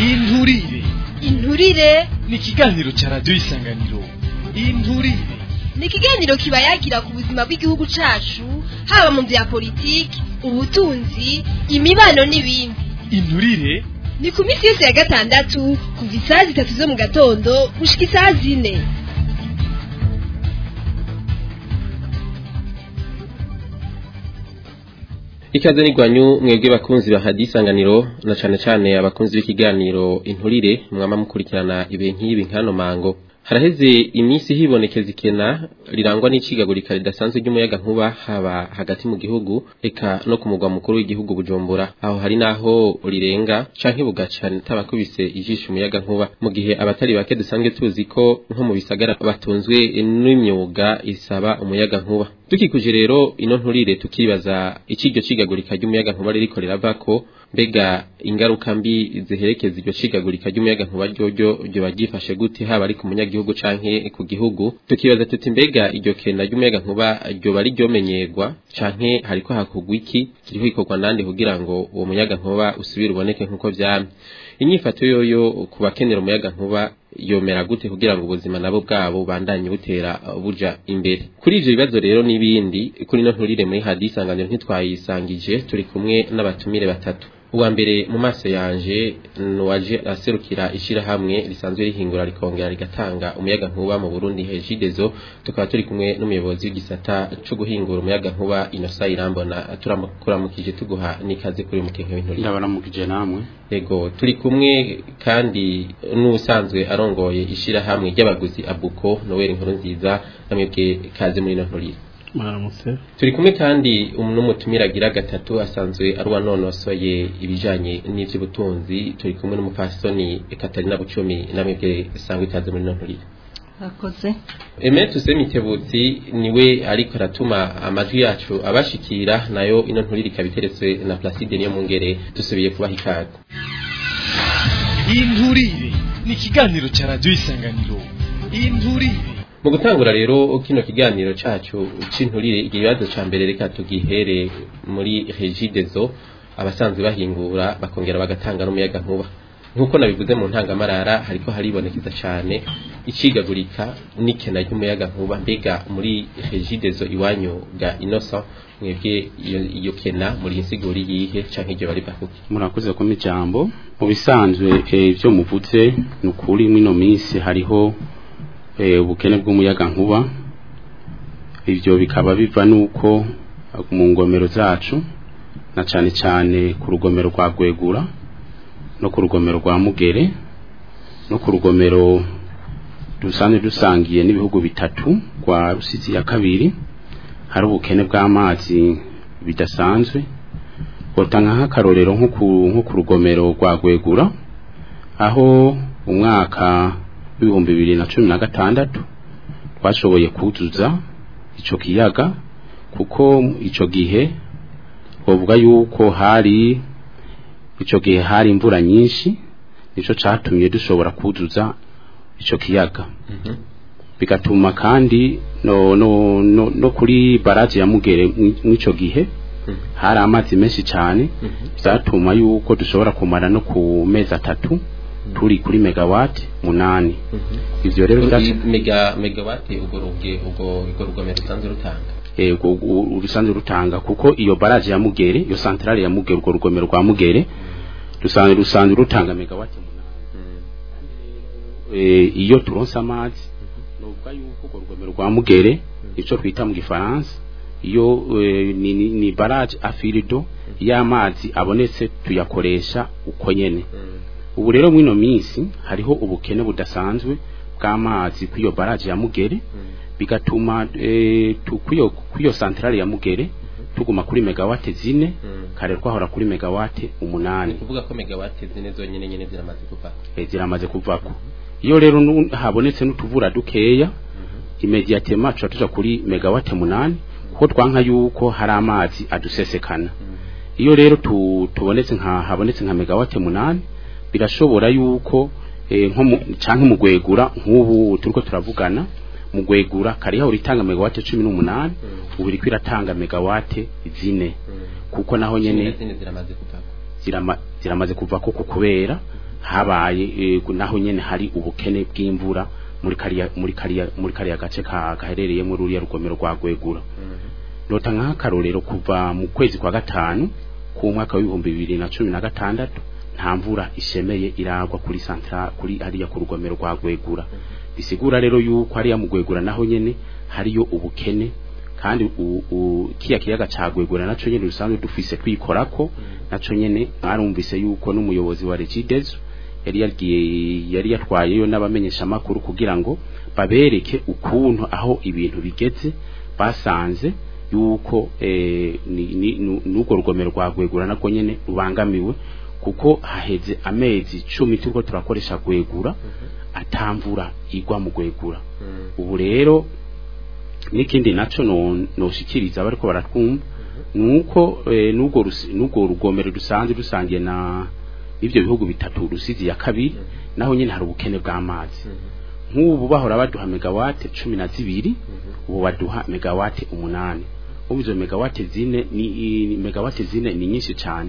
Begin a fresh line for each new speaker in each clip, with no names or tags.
inturire
inturire
ni ikiganiro cya radiyo isanganiro inturire
ni ikiganiro kiba yagira ku buzima bw'igihugu cacu haba mu bya politiki ubutunzi imibano n'ibindi
inturire
ni ku minsi yose ya gatandatu kuva isaha zitatu zo mu gatondo gushika isaha zine
ikaze n'igwanyu mwebwe bakunzi ba hadi isanganiro na cane cane abakunzi b'ikiganiro inturire mwama mukurikirana ibe nk'ibi nkano mango haraheze iminsi hibonekeza ikena rirangwa n'icigagurika ridasanzwe ry'umuyaga nkuba haba hagati mu gihugu eka no ku mugwa mukuru w'igihugu bujumbura aho hari naho rirenga canke bugaca tabakubise ijisho umuyaga nkuba mu gihe abatari bake dusanzwe tuzi ko nko mu bisagara batunzwe n'imyuga isaba umuyaga nkuba dukikuje rero ino nturire tukibaza iciryo cigagurika ry'umuyaga nkuba ririko riravako mbega ingaruka mbi ziherekeza iryo cigagurika ry'umuyaga nkuba ryoryo ryoba ryifashe gute haba ari ku munyagihugu canke ku gihugu tukibaza tuti mbega iryo kenda ry'umuyaga nkuba ryoba riryomenyerwa canke hariko hakugwa iki kiriho ikorwa nande kugira ngo uwo muyaga nkuba usubire uboneke nk'uko vyamye inyifato yoyo ku bakenera umuyaga nkuba yomera gute kugira ngo ubuzima nabo bwabo bandanye butera buja imbere kuri ivyo bibazo rero n'ibindi kuri no nturire muri hadi isanganiro ntitwayisangije turi kumwe n'abatumire batatu uwa mbere mu maso yanje nuwaje aserukira ishirahamwe risanzwe rihingura rikongera rigatanga umuyaga nkuba mu Burundi Hejidezo tukaba turi kumwe n'umuyobozi w'igisata cyo guhingura umuyaga nkuba Inosa Irambona turamukuramukije tuguha nikaze kuri mukenke w'inturire
ndabaramukije namwe
Ego turi kumwe kandi n'usanzwe arongoye ishirahamwe ry'abaguzi Abuko Noel Nkuru nziza namwebwe kaze muri no nturire
mwaramutse
turi kumwe kandi n'umutumira agira gatatu asanzwe ari uwanonosoye ibijanye n'ivy'ubutunzi turi kumwe n'umupasitoni Katarina Bucumi namwebwe sangwa ikaze muri no nturire
Akoze.
Eme tusemitebutsi niwe ariko aratuma amajwi yacu abashikira nayo ino nturire ikabiteretswe na Placide niyo mungere dusubiye kubaha ikaze
inturire ni ikiganiro cya radiyo isanganiro inturire
mu gutangura rero kino kiganiro cacu c'inturire ikibazo ca mbere reka tugihere muri Regidezo abasanzwe bahingura bakongera bagatanga n'umuyaga nkuba nkuko nabivuze mu ntangamarara hariko haribonekeza cane icigagurika n'ikena ry'umuyaga nkuba mbega muri Regidezo iwanyu ga Innocent mwebwe iyo kena muri insiguri yihe canke iryo bari bakuki
murakoze ko ijambo mu bisanzwe ivyo muvuze ni ukuri mwino minsi hariho ubukene bw'umuyaga nkuba ibyo bikaba biva nuko mu ngomero zacu na cyane cyane ku rugomero rwa gwegura no ku rugomero rwa mugere no ku rugomero dusanzwe dusangiye n'ibihugu bitatu rwa rusizi ya kabiri hari ubukene bw'amazi bidasanzwe botanga nk'akarorero nko ku rugomero rwa gwegura aho umwaka w'ibihumbi bibiri na cumi na gatandatu twashoboye kuzuza icyo kiyaga kuko icyo gihe twavuga yuko hari icyo gihe hari imvura nyinshi nicyo cyatumye dushobora kuzuza icyo kiyaga bigatuma kandi no, no, no, no kuri baraje ya mugere mw'icyo gihe hari amazi menshi cyane byatuma yuko dushobora kumara no ku mezi atatu turi kuri megawati munani
ivyo rero mega megawati ugo ruge ugo ugo rugomero rusanzwe rutanga
ego urusanzwe rutanga kuko iyo baraje ya mugere iyo centrale ya mugere ugo rugomero rwa mugere rusanzwe rusanzwe rutanga megawati munani iyo turonse amazi novuga yuko ugo rugomero rwa mugere ico twita mu gifaransa iyo ni, ni, ni barage afirido y'amazi abonetse tuyakoresha uko nyene ubu rero mwino minsi hariho ubukene budasanzwe bw'amazi kw'iyo baraje ya mugere bigatuma kw'iyo kw'iyo centrale ya mugere tuguma kuri megawate zine kare twahora kuri megawate umunani
kuvuga ko megawate zine zonyene nyene ziramaze kuvako
ziramaze kuvako iyo rero habonetse n'utuvura dukeya imediatema tuca tuja kuri megawate munani kuko twanka yuko hari amazi adusesekana iyo rero tubonetse nka habonetse nka megawate munani birashobora yuko nko canke mu gwegura nk'ubu turiko turavugana mu gwegura kariho uritanga megawate cumi n'umunani ubu iriko iratanga megawate zine kuko naho nyene
zine ziramaze kuvako
zirama, ziramaze kuva koko kubera habaye eh, naho nyene hari ubukene bw'imvura muri kariya muri kariya muri kariya gace ka gaherereye muri uriya rugomero rwa gwegura nota nk'akarorero kuva mu kwezi kwa gatanu ku mwaka w'ibihumbi bibiri na cumi na gatandatu nta mvura ishemeye iragwa kuri santra kuri hariya ku rugomero rwa gwegura bisigura rero yuko hariya mu gwegura naho nyene hariyo ubukene kandi u- u- kiya kiyaga ca gwegura naco nyene dusanzwe dufise twikorako naco nyene mwarumvise yuko n'umuyobozi wa Regideso yari yagiye yari yatwayeyo n'abamenyesha makuru kugira ngo babereke ukuntu aho ibintu bigeze basanze yuko eh, ni- ni- nu- n'urwo rugomero rwa gwegura nako nyene rubangamiwe kuko haheze amezi cumi turiko turakoresha gwegura atamvura igwa mu gwegura ubu rero n'ikindi naco no- noshikiriza bariko baratwumva nuko eh, n'urwo rusi- n'urwo rugomero dusanzwe dusangiye na ivyo bihugu bitatu rusizi ya kabiri naho nyene hari ubukene bw'amazi nk'ubu bahora baduha megawate cumi na zibiri ubu baduha megawate umunani ubu izo megawate zine ni, ni megawate zine ni nyinshi cyane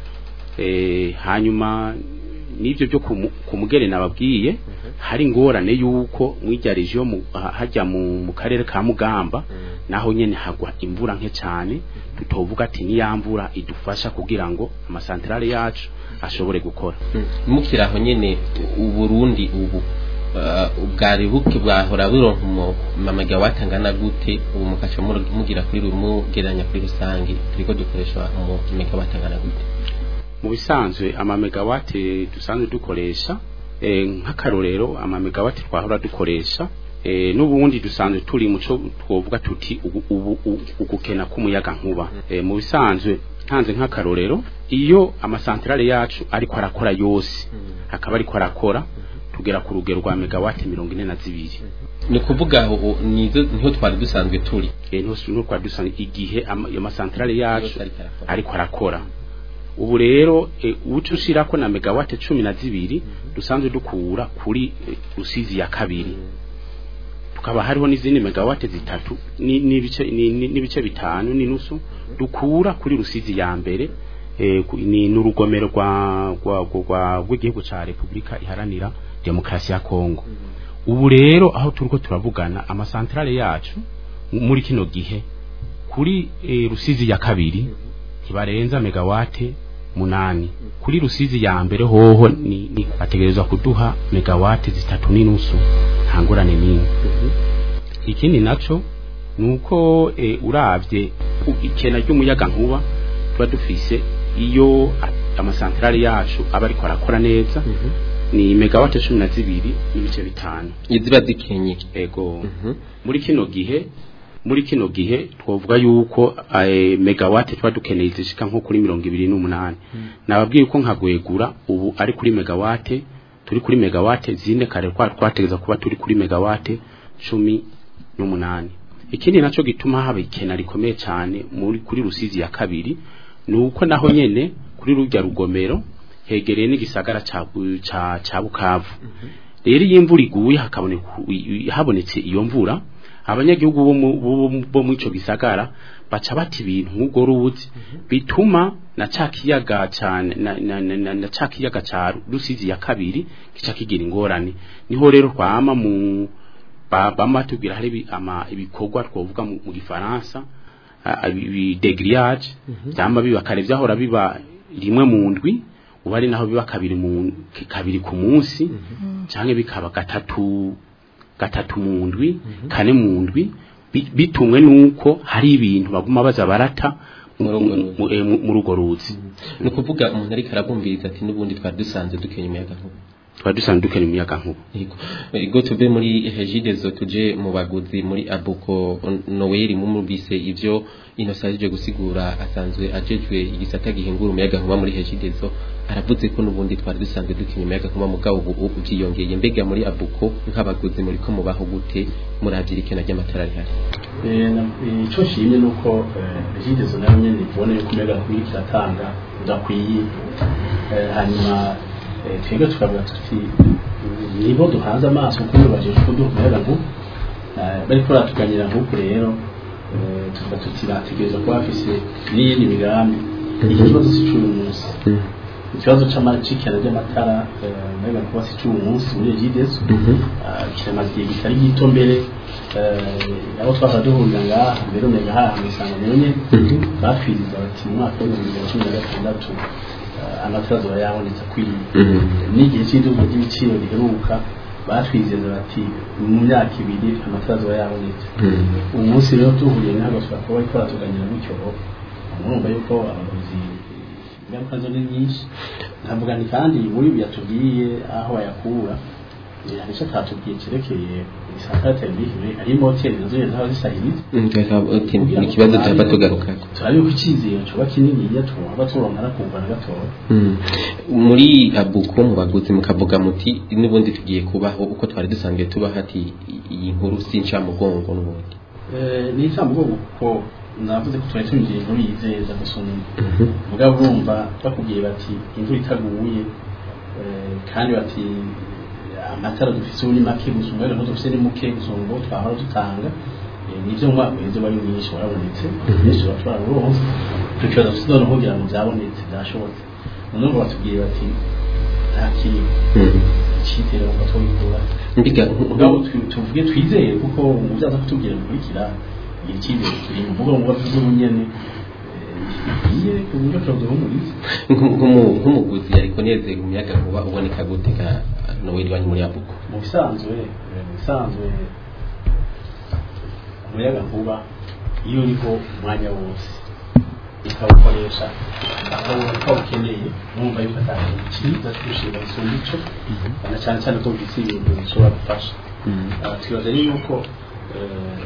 eh, hanyuma n'ibyo byo kumu- ku mugere nababwiye hari ingorane yuko mwirya region mu- ha- hajya mu, mu karere ka Mugamba naho nyene hagwa imvura nke cyane tutovuga ati ni ya mvura idufasha kugira ngo amasantrale yacu ashobore gukora
mukiri aho nyene uburundi ubu uh, bwari buke bwahora buronka mu mamegawati angana gute ubu mukaca mur- mugira kuri ru- mugereranya kuri rusange turiko dukoresha mu megawati angana gute
mu bisanzwe amamegawate dusanzwe dukoresha eh, nk'akarorero amamegawate twahora dukoresha eh, n'ubundi dusanzwe turi muco twovuga tuti ubu- ubu- u- ugukena k'umuyaga nkuba eh, mu bisanzwe ntanze nk'akarorero iyo amasantrale yacu ariko arakora yose akaba ariko arakora tugera ku rugero rwa megawate mirongo ine na zibiri
ni ukuvuga aho nizo niho twari dusanzwe turi
eh, niho niho twari dusanzwe igihe ama- ayo masantrale yacu
Yose ariko arakora.
ariko arakora ubu rero e, uca ushirako na megawate cumi na zibiri dusanzwe dukura kuri e, rusizi ya kabiri tukaba hariho n'izindi megawate zitatu ni- n'ibice ni- ni- n'ibice bitanu n'inusu dukura kuri rusizi ya mbere e, ku- ni n'urugomero rwa rwa rwa rw'igihugu ca Republika iharanira demokarasi ya Kongo ubu rero aho turiko turavugana amasantrale yacu mu- muri kino gihe kuri e, rusizi ya kabiri ntibarenza megawate munani kuri rusizi ya mbere hoho ni, ni bategerezwa kuduha megawate zitatu n'inusu nta ngorane n'imwe ikindi naco nuko e, uravye u- ikena ry'umuyaga nkuba tuba dufise iyo a- amasantrale yacu aba ariko arakora neza ni megawate cumi na zibiri n'ibice bitanu
iziba zikenye
ego
Mhm.
muri kino gihe muri kino gihe twovuga yuko eh, megawate tuba dukeneye zishika nko kuri mirongo ibiri n'umunani nababwiye ko nkagwegura ubu ari kuri megawate turi kuri megawate zine kare kwa twategeza kuba turi kuri megawate cumi n'umunani ikindi naco gituma haba ikena rikomeye cyane muri kuri rusizi ya kabiri nuko naho nyene kuri rujya rugomero hegereye n'igisagara ca Bu- ca ca Bukavu rero iyo imvura iguye hakaboneka habonetse iyo mvura abanyagihugu bo mu- bo- bo- bo mu ico gisagara baca bata ibintu nk'ubwo ruzi bituma na ca kiyaga cyane na, na, na, na, na ca kiyaga ca rusizi ya kabiri gica kigira ingorane niho rero twama mu ba- bama tubwira hari ibi- ama- ibikorwa twovuga mu mu gifaransa a- ibi degrillage byamba biba kare byahora biba rimwe mu ndwi ubu ari naho biba kabiri mu kabiri ku munsi cyangwa bikaba gatatu gatatu mu ndwi kane mu ndwi bi- bitumwe nuko hari ibintu baguma baza barata mu-
Muri urwo
mu- mu- eh, mu- muri urwo ruzi
ni ukuvuga umuntu ariko arabumviriza ati n'ubundi twari dusanzwe dukenya umuyaga nkuba
twari dusanzwe dukena umuyaga nkuba
Yego. Ego tuve muri Hejidezo tuje mu baguzi muri Abuko Noel mumubise ivyo inosaje gusigura asanzwe ajejwe igisata gihingura umuyaga nkuba muri Hejidezo aravuze ko nubundi twari dusanzwe dukenya umuyaga nkuba mugabo ubu ubyiyongeye mbega muri Abuko nk'abaguzi muri ko mubaho gute muravyirikana ry'amatara rihari
icyo nshimye ni uko regidezo nayo nyine tubona yuko umuyaga nkuba kiratanga udakwiye Eh, hanyuma eh, twebwe tukavuga tuti nibo duhanze amaso kuko bibajije ko duha umuyaga nkuba Eh, bariko baratuganyira nk'uku rero eh, tuvuga tuti bategereza kuba bafise n'iyindi migambi iki kibazo si cy'uyu munsi ikibazo c'amacikana ry'amatara mbega kuba si cy'uwo munsi muri egides kiramaze igihe kitari gito mbere eh, aho twaza duhurira ngaha mbere umenya haha mw'isanga nyene batwiriza bati mu mwaka w'ibihumbi bibiri na cumi na gatandatu eh, amatara azoba yabonetse akwiye n'igihe cy'iduka ry'ibiciro riheruka batwizeza bati mu myaka ibiri amatara azoba yabonetse uyu munsi rero duhuriye ntabwo twakora kuba ariko baratuganira gutyo murumva yuko abayobozi ingaruka zo ni nyinshi nkavuga ni kandi muri ibi yatubwiye aho bayakura eh, hari icyo atatubwiye cyerekeye isakara terambere hari moteri nazo nyine zaba zisahiriza
ni ikibazo tuhava tugarukako
turabe ko icyizere coba kininiya twumva turonka nakumva na gatoya
Mm. muri abuko mu baguzi mukavuga muti n'ubundi tugiye kubaho uko twari dusanzwe tubaho ati iyi nkuru si ncamugongo n'ubundi
Eh, ni icyamugongo kuko navuze ko twari twinjiye inkuru yizeza gusoma mugabo urumva bakubwiye bati imvura itaguye eh, kandi bati amatara dufise ubu ni make gusa umwere nto dufise ni muke gusa ngo twahora dutanga Eh, nivyo mu mwaka uheze wari mwinshi warabonetse benshi bashobora kuronka tukibaza tuzi noneho kugira ngo byabonetse byashobotse none ngo batubwiye bati nta kintu icyitero ngo twabikura
mbiga
mugabo twi- tuvuge twizeye kuko muzaza kutubwira bikurikira igihe cyizere turi mu mvugo ngo bavuze ubunyene iye ku buryo turaduhumuriza
nk'umuguzi ariko nezeye umuyaga nkuba uboneka gute ka noweli wanyu muri abuko
mu bisanzwe eh, mu bisanzwe umuyaga nkuba iyo uriho umwanya wose ukawukoresha aho ukawukeneye numva yuko atari icyiza kurushinga isumba ico na cyane cyane ko bifise ibintu bishobora gufasha Ah, twibaza rero yuko eh,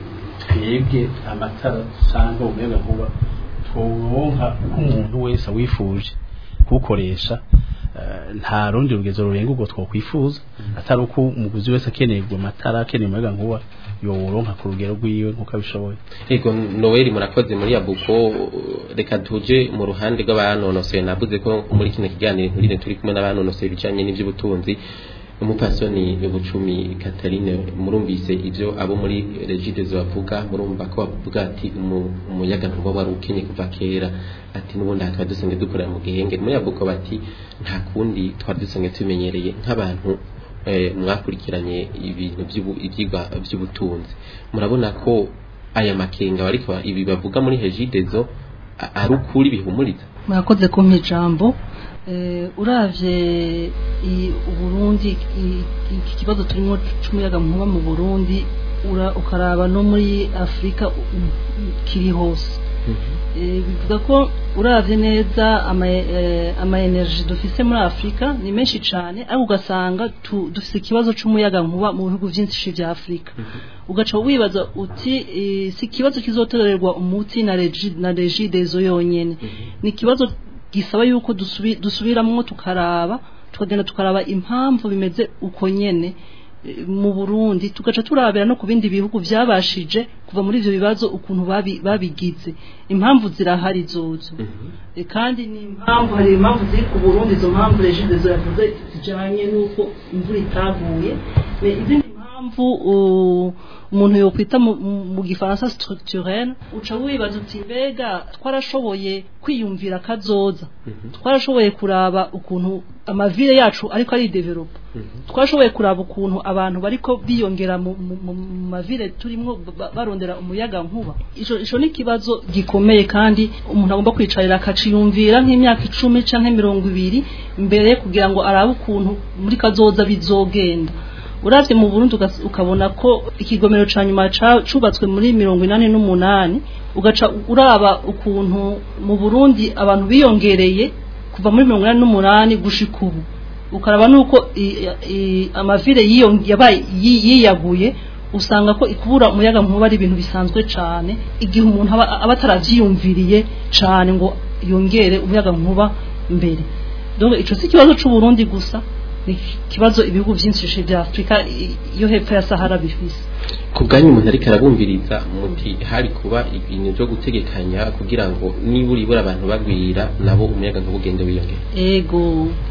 twebwe amatara cyangwa umuyaga nkuba twonka nk'umuntu wese awifuje kuwukoresha eh, nta rundi rugezo rurenga ubwo twokwifuza atari uko umuguzi wese akeneye ubwo matara akeneye umuyaga nkuba yoworonka ku rugero rwiwe nk'uko abishoboye
Ego Noel murakoze muri abuko reka tuje mu ruhande rw'abanonosoye navuze ko muri kino kiganiro nturire turi kumwe n'abanonosoye ibijanye n'ivy'ubutunzi umupasoni Bucumi Catherine murumvise ivyo abo muri Regides bavuga murumva ko bavuga ati umu- umuyaga ntuba wari ukenye kuva kera ati n'ubundi aha twari dusanzwe dukorera mu gihenge muri abuko bati nta kundi twari dusanzwe tumenyereye nk'abantu eh, mwakurikiranye ibintu by'ubu- ivyigwa by'ubutunzi murabona ko aya makenga bariko ibi bavuga muri hejidezo a- ari ukuri bihumuriza
murakoze kumpa ijambo Eh, uravye i- uburundi i- iki kibazo turimo c'umuyaga nkuba mu burundi ura- ukaraba no muri afurika u- u- kiri hose Eh, bivuga ko uravye neza ama eh, ama energy dufise muri Afrika ni menshi cane ariko ugasanga tu- dufise ikibazo c'umuyaga nkuba mu bihugu vyinshi vya Afrika ugaca wibaza uti eh, si ikibazo kizotorerwa umuti na regi na regidezo yonyene ni ikibazo gisaba yuko dusubi- dusubiramwo tukaraba tukagenda tukaraba impamvu bimeze uko nyene eh, mu Burundi tugaca turabera no ku bindi bihugu byabashije kuva muri ivyo bibazo ukuntu babi- babigize impamvu zirahari zozo Eh, kandi ni impamvu hari impamvu ziri ku Burundi izo mpamvu regidezo yavuze zijanye n'uko imvura itaguye Eh, izindi mpamvu uh, umuntu yokwita mu- mu mu gifaransa structurel uca wibaza uti mbega twarashoboye kwiyumvira kazoza twarashoboye kuraba ukuntu amavire yacu ariko ari develop twashoboye kuraba ukuntu abantu bariko biyongera mu mu- mu mu mavire turimo ba- barondera umuyaga nkuba ico ico ni kibazo gikomeye kandi umuntu agomba kwicarira akaciyumvira nk'imyaka icumi canke mirongo ibiri mbere kugira ngo arabe ukuntu muri kazoza bizogenda uravye mu Burundi ugas- ukabona ko ikigomero ca nyuma ca- cubatswe muri mirongo inani n'umunani ugaca uraba ukuntu mu Burundi abantu biyongereye kuva muri mirongo inani n'umunani gushika ubu ukaraba nuko i- i- amavire yiyo- yabaye yi- yiyaguye usanga ko ikubura umuyaga nkuba ari ibintu bisanzwe cane igihe umuntu aba aba ataravyiyumviriye cane ngo yongere umuyaga nkuba mbere donc ico si ikibazo c'u Burundi gusa ni ikibazo ibihugu vyinshi vya Afrika i- yo hepfo ya Sahara bifise
ku bwanyu umuntu ariko arabumviriza muti hari kuba ibintu byo gutegekanya kugira ngo nibura ibura abantu bagwira nabo umuyaga nkuba ugende wiyongera
ego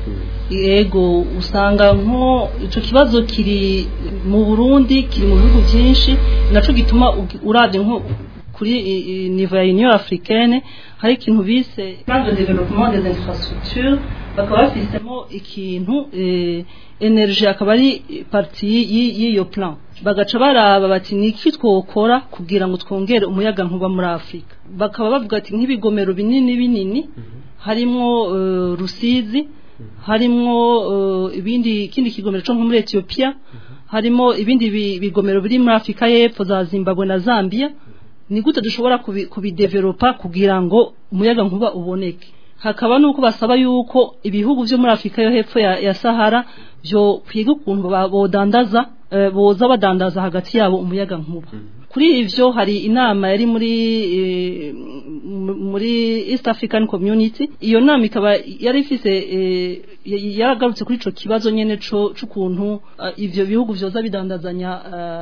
ego usanga nko ico kibazo kiri mu Burundi kiri mu bihugu byinshi naco gituma ugi- uravye nko kuri i- i- niveau ya Union africaine hari ikintu bise plan de développement des infrastructures bakaba bafisemo ikintu eh, energie akaba ari parti y'i- y'iyo plan bagaca baraba bati niki twokora kugira ngo twongere umuyaga nkuba muri Afrika bakaba bavuga ati nk'ibigomero binini binini harimo eh, Rusizi harimo eh, ibindi ikindi kigomero cyo nko muri Ethiopia harimo ibindi bi- bigomero biri muri Afrika y'Epfo za Zimbabwe na Zambia ni gute dushobora kubi- kubidevelopa kugira ngo umuyaga nkuba uboneke hakaba nuko basaba yuko ibihugu byo muri Afrika yo hepfo ya, ya Sahara byo kwiga ukuntu ba- bodandaza eh, boza badandaza hagati yabo umuyaga nkuba kuri ivyo hari inama yari muri eh, m- muri East African Community iyo nama ikaba yari ifise eh, y- yaragarutse kuri ico kibazo nyene co c'ukuntu eh, ivyo bihugu vyoza bidandazanya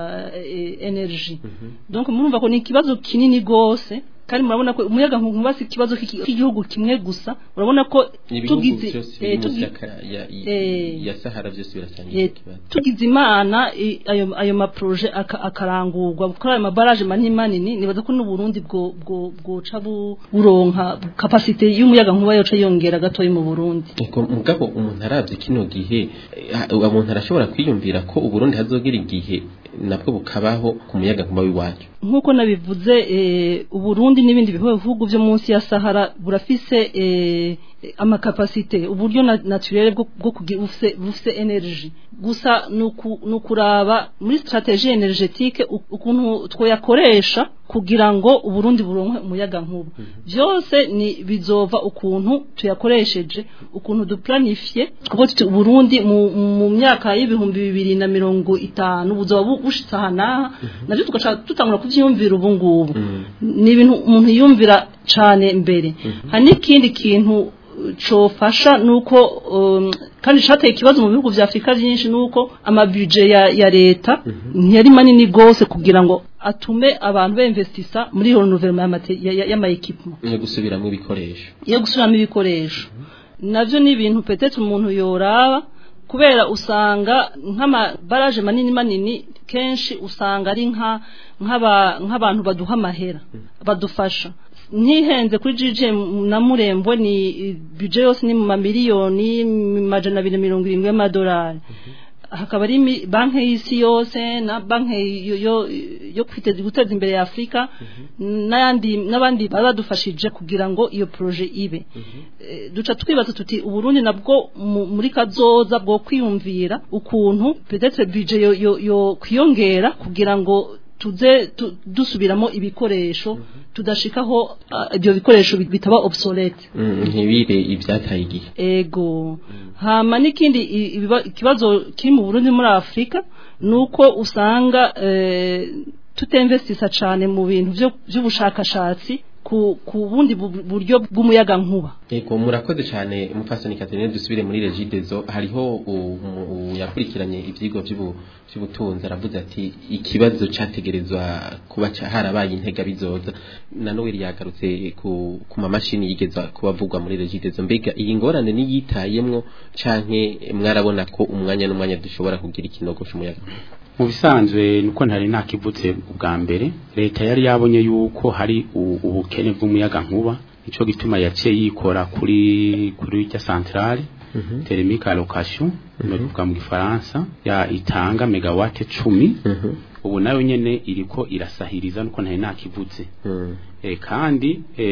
eh, energy donc murumva ko ni ikibazo kinini gose kandi murabona ko umuyaga nkuba si ikibazo k'iki- k'igihugu kimwe gusa urabona ko
ibihugu
tugize
byose
eh,
biri
tugi-
munsi ya- ya-
eh,
ya Sahara byose birasangiye
Eh,
icyo kibazo
tugize imana i- ayo ayo maproje aka- akarangurwa kuri ayo mabaraje manini manini nibaza ko n'uburundi bwo bwo bwoca bu- buronka capacity y'umuyaga nkuba yoca yongera gatoyi mu Burundi
Ego mugabo umuntu aravye kino gihe eh, umuntu arashobora kwiyumvira ko uburundi hazogera igihe nabwo bukabaho ku muyaga nkuba w'iwacu
nk'uko nabivuze eh, uburundi n'ibindi bihugu byo munsi ya sahara burafise eh, amakapasite uburyo na- naturel bwo bwo kugira bufise bufise energy gusa nuku- nukuraba muri strategie energetique u- ukuntu twoyakoresha kugira ngo uburundi buronke umuyaga nkuba byose ni bizova ukuntu tuyakoresheje ukuntu duplanifie kuko tuti uburundi mu, mu myaka y'ibihumbi bibiri na mirongo itanu buzoba bu- bushitse aha n'aha navyo tugaca tutangura kuvyiyumvira ubu ngubu ni ibintu umuntu yiyumvira cane mbere hari n'ikindi kintu uh, cofasha nuko um, kandi cateye ikibazo mu bihugu vya Afrika byinshi nuko amabudget ya, ya leta ntiyari manini gose kugira ngo atume abantu beinvestisa muri renouvellement y'ama-equipment
yo gusubiramo ibikoresho
yo gusubiramo ibikoresho navyo ni ibintu petete umuntu yoraba kubera usanga nk'amabaraje manini manini kenshi usanga ari nka nk'aba- nk'abantu baduha amahera badufasha ntihenze kuri GG na murembo ni budget yose ni mu mamiliyoni majana abiri na mirongo irindwi y'amadolari hakaba ari imi- banki y'isi yose na banki yo, yo, yo kwiteza guteza imbere ya Afrika n'ayandi n'abandi baba badufashije kugira ngo iyo projet ibe Eh, duca twibaza tuti uburundi nabwo mu- muri kazoza bwo kwiyumvira ukuntu peut-être budget yo, yo, yo kwiyongera kugira ngo tuze tu, dusubiramo ibikoresho tudashikaho ah, ibyo bikoresho bit- bitaba obsolete
Mm, ntibire ibyataye igihe
ego hama n'ikindi i- ibiba- ikibazo kiri mu Burundi muri Afrika nuko usanga eh, tutinvestisa cane mu bintu vyo by'ubushakashatsi ku ku bundi bu- buryo bw'umuyaga nkuba
Ego murakoze cyane umupfasoni Catherine dusubire muri Regidezo hariho u- u- yakurikiranye ivyigwa by'ubu by'ubutunzi aravuze ati ikibazo categerezwa kuba ca- harabaye intega bizoza na Noel yagarutse ku ku mamashini yigeza kubavugwa muri Regidezo mbega iyi ngorane niyitayemwo canke mwarabona ko umwanya n'umwanya dushobora kugira ikinogo cy'umuyaga
mu bisanzwe nuko ntari nakivutse ubwa mbere leta yari yabonye yuko hari u- ubukene bw'umuyaga nkuba nico gituma yaciye yikora kuri kuri irya centrale thermique allocation no kuvuga mu gifaransa ya itanga megawatt 10 ubu nayo nyene iriko irasahiriza nuko ntari nakivutse e, kandi e,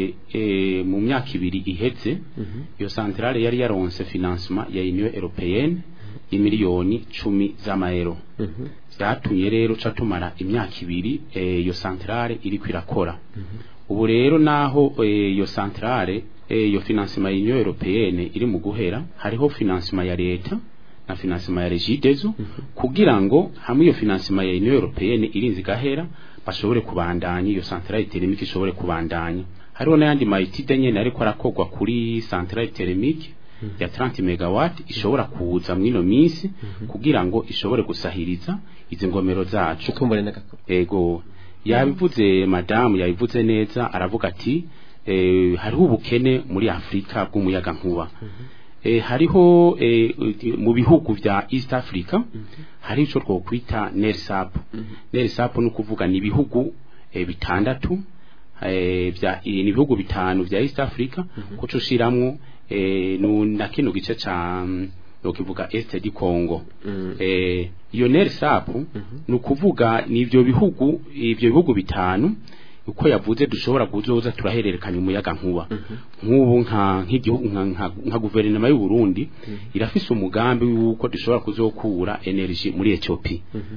e, mu myaka ibiri iheze iyo centrale yari yaronse financement ya Union Européenne imiliyoni cumi z'amayero vyatumye rero ca tumara imyaka ibiri eh, iyo centrale iriko irakora ubu rero naho eh, iyo centrale eh, iyo financement ya Union Européenne iri mu guhera hariho financement ya leta na financement ya Regideso kugira ngo hamwe iyo financement ya Union Européenne irinzi gahera bashobore kubandanya iyo centrale thermique ishobore kubandanya hariho n'ayandi mayitide nyene ariko arakogwa kuri centrale thermique ya 30 megawatt ishobora kuza mwino minsi kugira ngo ishobore gusahiriza izi ngomero zacu
kumbure n'agakuru
ego yabivuze madamu yabivuze neza aravuga ati eh, hariho ubukene muri Afrika bw'umuyaga nkuba eh, hariho eh, mu bihugu vya East Africa hari ico twokwita NERSAP NERSAP ni ukuvuga ni ibihugu eh, bitandatu eh, vya eh, ni ibihugu bitanu vya East Africa ko cushiramwo eh, nu- na kino gice ca mm, nokivuga Est du Congo
Mm.
eh, iyo NERSAP ni ukuvuga ni ivyo bihugu ivyo bihugu bitanu uko yavuze dushobora kuzoza turahererekanya umuyaga nkuba nk'ubu nka nk'igihugu nka, nka, nka guverinoma y'u Burundi irafise umugambi w'uko dushobora kuzokura energy muri Ethiopia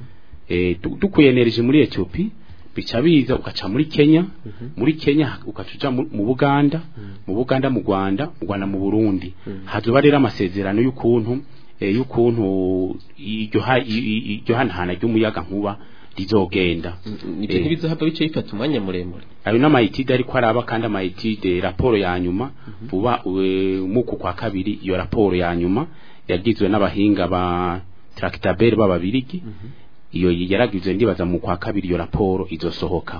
eh du- dukuye energy muri Ethiopia bica biza ugaca muri Kenya muri Kenya ukacuja mu mu Buganda mu Buganda mu Rwanda mu Rwanda mu Burundi hazoba rero amasezerano y'ukuntu eh, y'ukuntu iryo ha- i- i- iryo hanahana ry'umuyaga nkuba rizogenda
Ibyo
Eh.
ntibizohava bice bifata umwanya muremure
ayo n'amayitide ariko araba kandi amayitide raporo ya nyuma vuba eh, muku kwa kabiri iyo raporo ya nyuma yagizwe n'abahinga ba tractabel b'ababirigi iyo yaragizwe ndibaza mu kwa kabiri iyo raporo izosohoka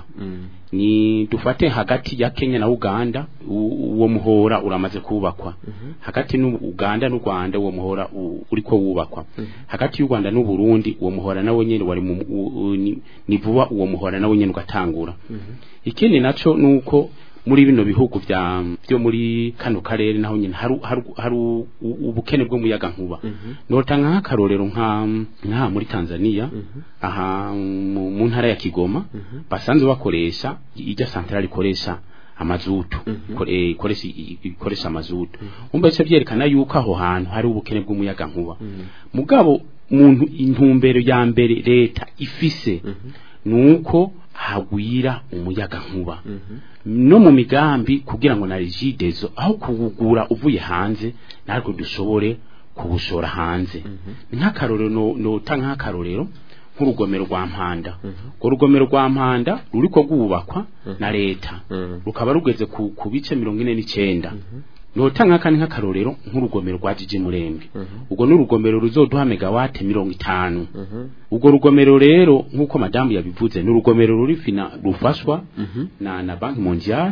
ni dufate hagati ya Kenya na Uganda u- uwo muhora uramaze kubakwa hagati n'u Uganda n'u Rwanda uwo muhora u- uriko wubakwa hagati y'u Rwanda n'u Burundi uwo muhora nawe nyene wari mu u- u- ni- ni vuba uwo muhora nawe nyene ugatangura ikindi naco nuko muri bino bihugu vya byo muri kano karere naho nyene hari hari hari u- u- ubukene bwo muyaga nkuba notanga nk'akarorero nka nka muri Tanzania aha mu mu ntara ya Kigoma basanzwe bakoresha ijya centrale ikoresha amazutu iko- eh, ikoresha i- ikoresha amazutu umbe cyo byerekana yuko aho hantu hari ubukene bw'umuyaga nkuba mugabo muntu intumbero ya mbere leta ifise nuko hagwira umuyaga nkuba no mu migambi kugira ngo na rigidezo aho kuwugura uvuye hanze natwe dushobore kubushora hanze nk'akarorero no, no nk'akarorero nk'urugomero rwa mpanda urwo rugomero rwa mpanda ruriko rwubakwa na leta rukaba rugeze ku, ku bice mirongo ine n'icenda notanga kandi nk'akarorero nk'urugomero rwa jiji murembe ubwo ni urugomero ruzoduha megawate mirongo itanu ubwo rugomero rero nk'uko madamu yabivuze ni urugomero ruri fina rufashwa na na banki mondiale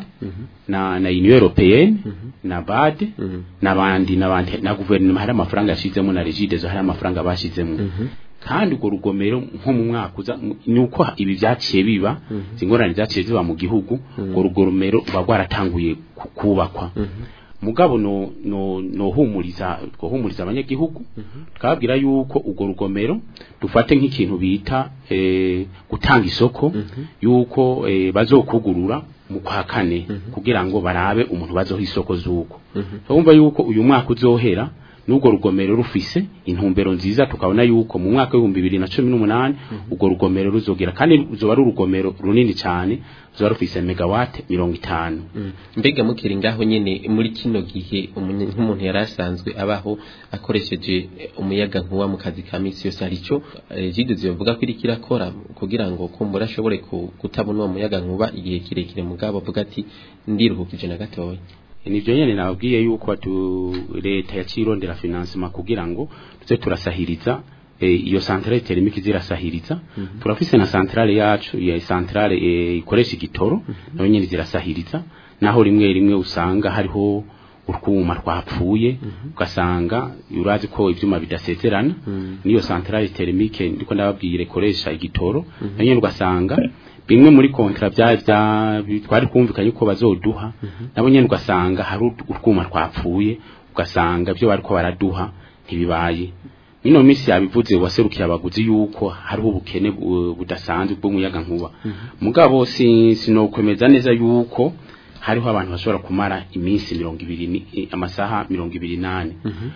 na na union européenne na bad n'abandi n'abandi na guverinoma hari amafaranga yashizemo na regidezo hari amafaranga bashizemo kandi urwo rugomero nko mu mwaka uza mu- ni uko ibi byaciye biba ingorane zaciye ziba mu gihugu urwo rugomero ruba rwaratanguye ku- kubakwa mugabo no no no humuriza twohumuriza abanyagihugu twabwira yuko urwo rugomero dufate nk'ikintu bita eh, gutanga isoko yuko eh, bazokugurura mu kwa kane kugira ngo barabe umuntu bazoha isoko zuko twumva yuko uyu mwaka uzohera n'urwo rugomero rufise intumbero nziza tukabona yuko mu mwaka w'ibihumbi bibiri na cumi n'umunani urwo rugomero ruzogera kandi ruzoba ari urugomero runini cyane ruzoba rufise megawate mirongo itanu
mbega mukiri ngaho nyene muri kino gihe umunye- nk'umuntu yari asanzwe abaho akoresheje eh, umuyaga nkuba mu kazi ka misi yose hari ico jide zivuga ko iriko irakora kugira ngo kumbura ashobore ku- kutabona uwo muyaga nkuba igihe kirekire mugabo avuga ati ndiruhukije na gatoya
nivyo nyene nababwiye yuko batu leta yacirondera financement kugira ngo tuze turasahiriza eh, iyo centrale thermique zirasahiriza turafise na centrale yacu ya centrale eh, ikoresha igitoro nayo nyene zirasahiriza naho rimwe rimwe usanga hariho urwuma rwapfuye ugasanga urazi ko ivyuma bidasezerana niyo centrale thermique ndiko ndababwire ikoresha igitoro nayo nyene ugasanga bimwe muri kontra bya bya twari kumvikanye ko bazoduha nabo nyene ugasanga hari urwuma rwapfuye ugasanga byo bariko baraduha ntibibaye Mino misi yabivuze waserukiye abaguzi yuko hariho ubukene bu- budasanzwe bw'umuyaga nkuba mugabo si sinokwemeza neza yuko hariho abantu bashobora kumara iminsi mirongo ibiri ni- eh, amasaha mirongo ibiri nane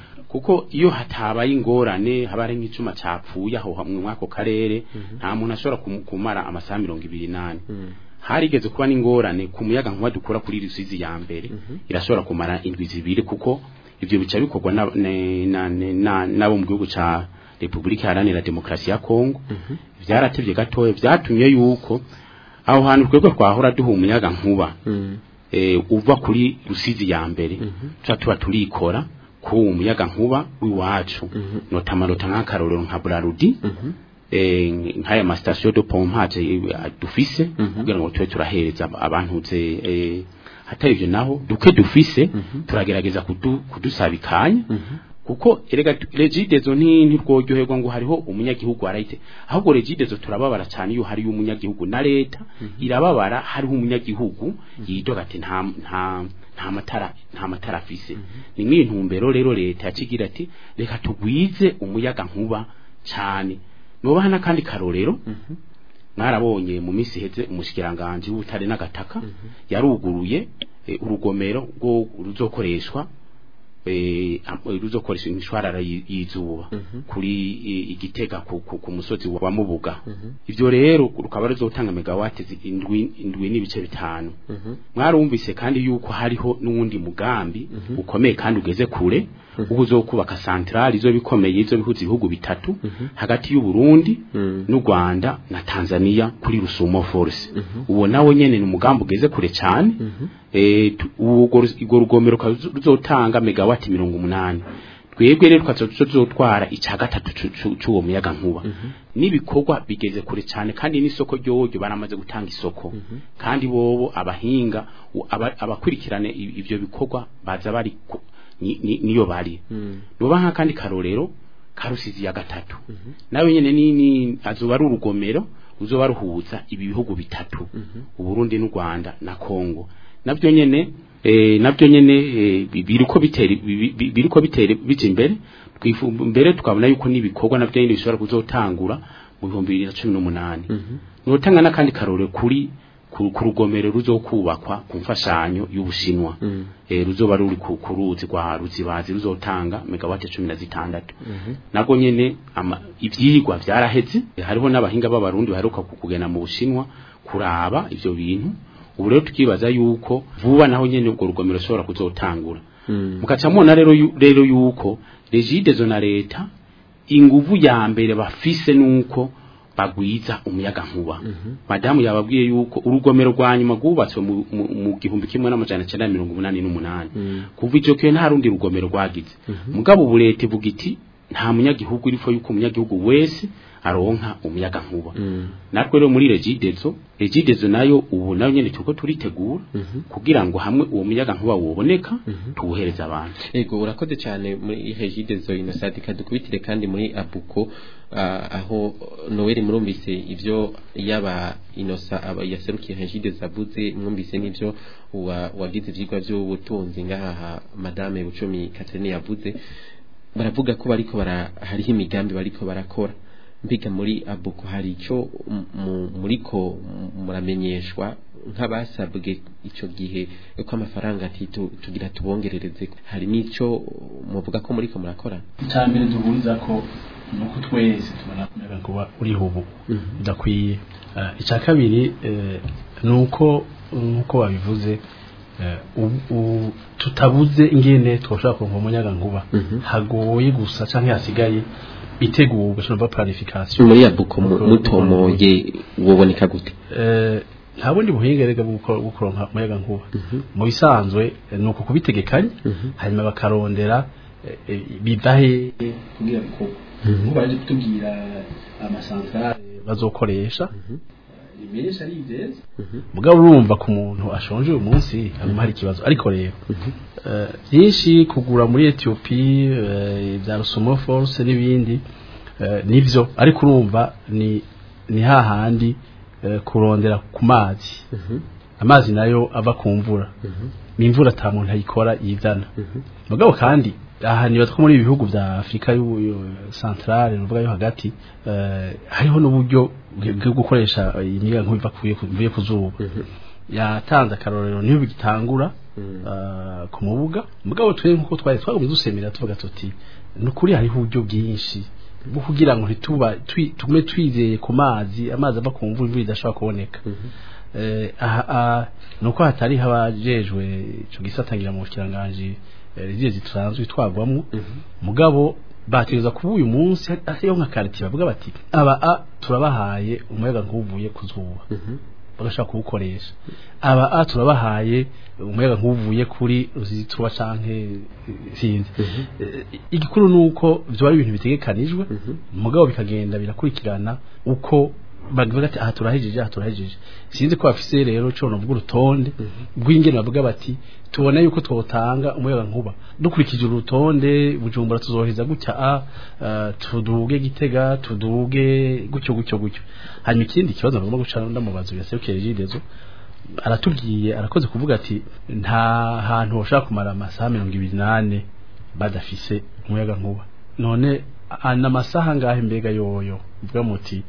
kuko iyo hatabaye ingorane haba hari nk'icuma capfuye aho hamwe mwako karere nta muntu ashobora kum- kumara amasaha mirongo ibiri nane harigeze kuba n'ingorane ku muyaga nkuba dukura kuri rusizi ya mbere irashobora kumara indwi zibiri kuko ivyo bica bikorwa na- ne- na- ne- na- n'abo mu gihugu ca Republika Iharanira Demokarasi ya Kongo vyaratevye gatoya vyatumye yuko aho hantu twebwe twahora duha umuyaga nkuba eh, uva kuri rusizi ya mbere tuba tuba turikora ku umuyaga nkuba w'iwacu notamarota nk'akarorero nka Burarudi eh, nk'aya masitasiyo de pompage eh, dufise kugira ngo tube turahereza ab- abantu ze eh, hatari ivyo naho duke dufise turagerageza kudu, kudusabikanya kuko erega tu- regidezo nti ntirworyoherwa ngo hariho umunyagihugu arayite ahubwo regidezo turababara cyane iyo hariyo umunyagihugu na leta irababara hariho umunyagihugu yidoga ati nta nta nta matara nta matara afise ni mwiyi ntumbero rero leta yacigira ati reka tugwize umuyaga nkuba cyane nubaha n'akandi karorero mwarabonye mu minsi iheze umushikiranganje w'ubutare n'agataka yaruguruye eh, urugomero rwo ruzokoreshwa eh, am- ruzokoresha imishwarara yi- y'izuba kuri eh, igitega ku, ku, ku musozi wa Mubuga ivyo rero rukaba ruzotanga megawati zi- indwi indwi n'ibice bitanu mwarumvise kandi yuko hariho n'uwundi mugambi ukomeye kandi ugeze kure ubu uzokubaka centrale izo bikomeye izo bihuza ibihugu bitatu hagati y'u Burundi n'u Rwanda na Tanzania kuri Rusumo Force uwo nawe nyene ni umugambi ugeze kure cyane eh tu- uwo urwo rugomero rukazo- ruzotanga megawati mirongo umunani twebwe rero twazotwara icya gatatu cu- cu- c'uwo muyaga nkuba n'ibikorwa bigeze kure cyane kandi n'isoko ryoryo baramaze gutanga isoko kandi bobo abahinga u- aba- abakurikirane i- ivyo bikorwa baza bari ku- ni- ni- niyo bari nuba nka kandi karorero karusizi ya gatatu nawe nyene ni ni azoba ari urugomero uzoba ruhuza ibi bihugu bitatu uburundi n'u Rwanda na Kongo navyo nyene eh navyo nyene eh, bi- biriko bitera bi- bi- biriko bitera bije imbere twifu mbere tukabona yuko nibikorwa navyo nyene bishobora kuzotangura mu 2018 notanga nakandi karore kuri ku ku rugomero ruzokubakwa ku mfashanyo y'ubushinwa eh ruzoba ruri ku ku ruzi rwa ruzibazi ruzotanga megawati 16 nago nyene ama- ivyigwa vyaraheze eh, hariho n'abahinga b'abarundi baheruka ku- kugenda mu bushinwa kuraba ivyo bintu ubu rero tukibaza yuko vuba naho nyene ubwo rugomero rushobora kuzotangura mukaca mubona rero yu- rero yuko regidezo na leta inguvu ya mbere bafise nuko bagwiza umuyaga nkuba madamu yababwiye yuko urugomero rwa nyuma rwubatswe mu, mu, mu gihumbi kimwe n'amajana cyenda mirongo umunani n'umunani kuva icyo kihe nta rundi rugomero rwagize mugabo ubu leta ivuga iti nta munyagihugu irifo yuko umunyagihugu wese aronka umuyaga nkuba natwe rero muri regidezo regidezo nayo ubu nayo nyene turiko turitegura kugira ngo hamwe uwo muyaga nkuba woboneka tuwuhereza abantu
Ego urakoze cyane muri Hejide Zoina Sadika dukubitire kandi muri Abuko ah, aho Noel murumvise ivyo yaba Inosa aba yaserukiye Hejide Zabuze mwumvise nivyo wa- wagize ivyigwa by'ubutunzi ngaha Madame Bucumi Catherine yavuze baravuga ko bariko bara hariho imigambi bariko barakora mbiga muri Abuko hari ico m- mu- muriko m- muramenyeshwa nk'abasabwe ico gihe ko amafaranga ati tu- tugira tubongerereze hari n'ico muvuga ko muriko murakora
icya mbere duhuriza ko ni uko twese tubona ko umuyaga nkuba uriho ubu udakwiye Eh, icya kabiri eh, ni uko nk'uko babivuze eh, ubu- ubu tutabuze ingene twashobora kuronka umuyaga nkuba hagoye gusa cyangwa hasigaye itegurwa cyangwa planification
muri Abuko mu- mutomoye woboneka gute
Eh, nta bundi buhinga rega bwo gukora- bwo kuronka umuyaga nkuba mu bisanzwe eh, ni uku kubitegekanya hanyuma bakarondera eh, eh, biva he kugira bikorwa nk'ubu baje kutubwira amasantrale bazokoresha imenyesha ari ivyeza mugabo urumva ku muntu ashonje uyu munsi haguma hari ikibazo ariko rero eh, byinshi kugura muri Ethiopie eh, bya Rusumo Force n'ibindi eh, nivyo ariko urumva ni ni hahandi eh, kurondera ku mazi amazi nayo ava ku mvura ni imvura ata muntu ayikora yizana mugabo kandi aha niba two muri ibi bihugu bya Afrika y'u- y'u- centrale nuvuga yo hagati eh, hariho n'uburyo bwo bwo gukoresha imiyaga nkuba iva kuye kuvuye ku zuba yatanze akarorero niyo bigitangura eh, ku mubuga mugabo twe nkuko twari twagumye dusemera tuvuga tuti nukuri hariho uburyo bwinshi bwo kugira ngo ntituba twi- tugume twizeye ku mazi amazi ava ku mvura imvura idashobora kuboneka eh aha aha, nuko hatari habajejwe ico gisatangira mu kiranganji rigiye zitranzwe twagwamwo mugabo bategeza kuba uyu munsi hariho nka kariti bavuga bati aba a turabahaye umuyaga nkuvuye kuzuba bagashaka kuwukoresha aba a turabahaye umuyaga nkuvuye kuri ruzituba canke eh, sinzi Eh, igikuru nuko byo ari ibintu bitegekanijwe mugabo bikagenda birakurikirana uko bavuga ati aha turahejeje aha turahejeje sinzi ko bafise rero cyo novuga urutonde rw'ingene bavuga bati tubona yuko twotanga umuyaga nkuba dukurikije urutonde bujumbura tuzoheza gutya a uh, tuduge gitega tuduge gutyo gutyo gutyo hanyuma ikindi kibazo bagomba guca ndamubazo yaserukije jidezo aratubwiye arakoze kuvuga ati nta hantu bashaka kumara amasaha mirongo ibiri n'ane badafise umuyaga nkuba none ana masaha ngahe mbega yoyo uvuga muti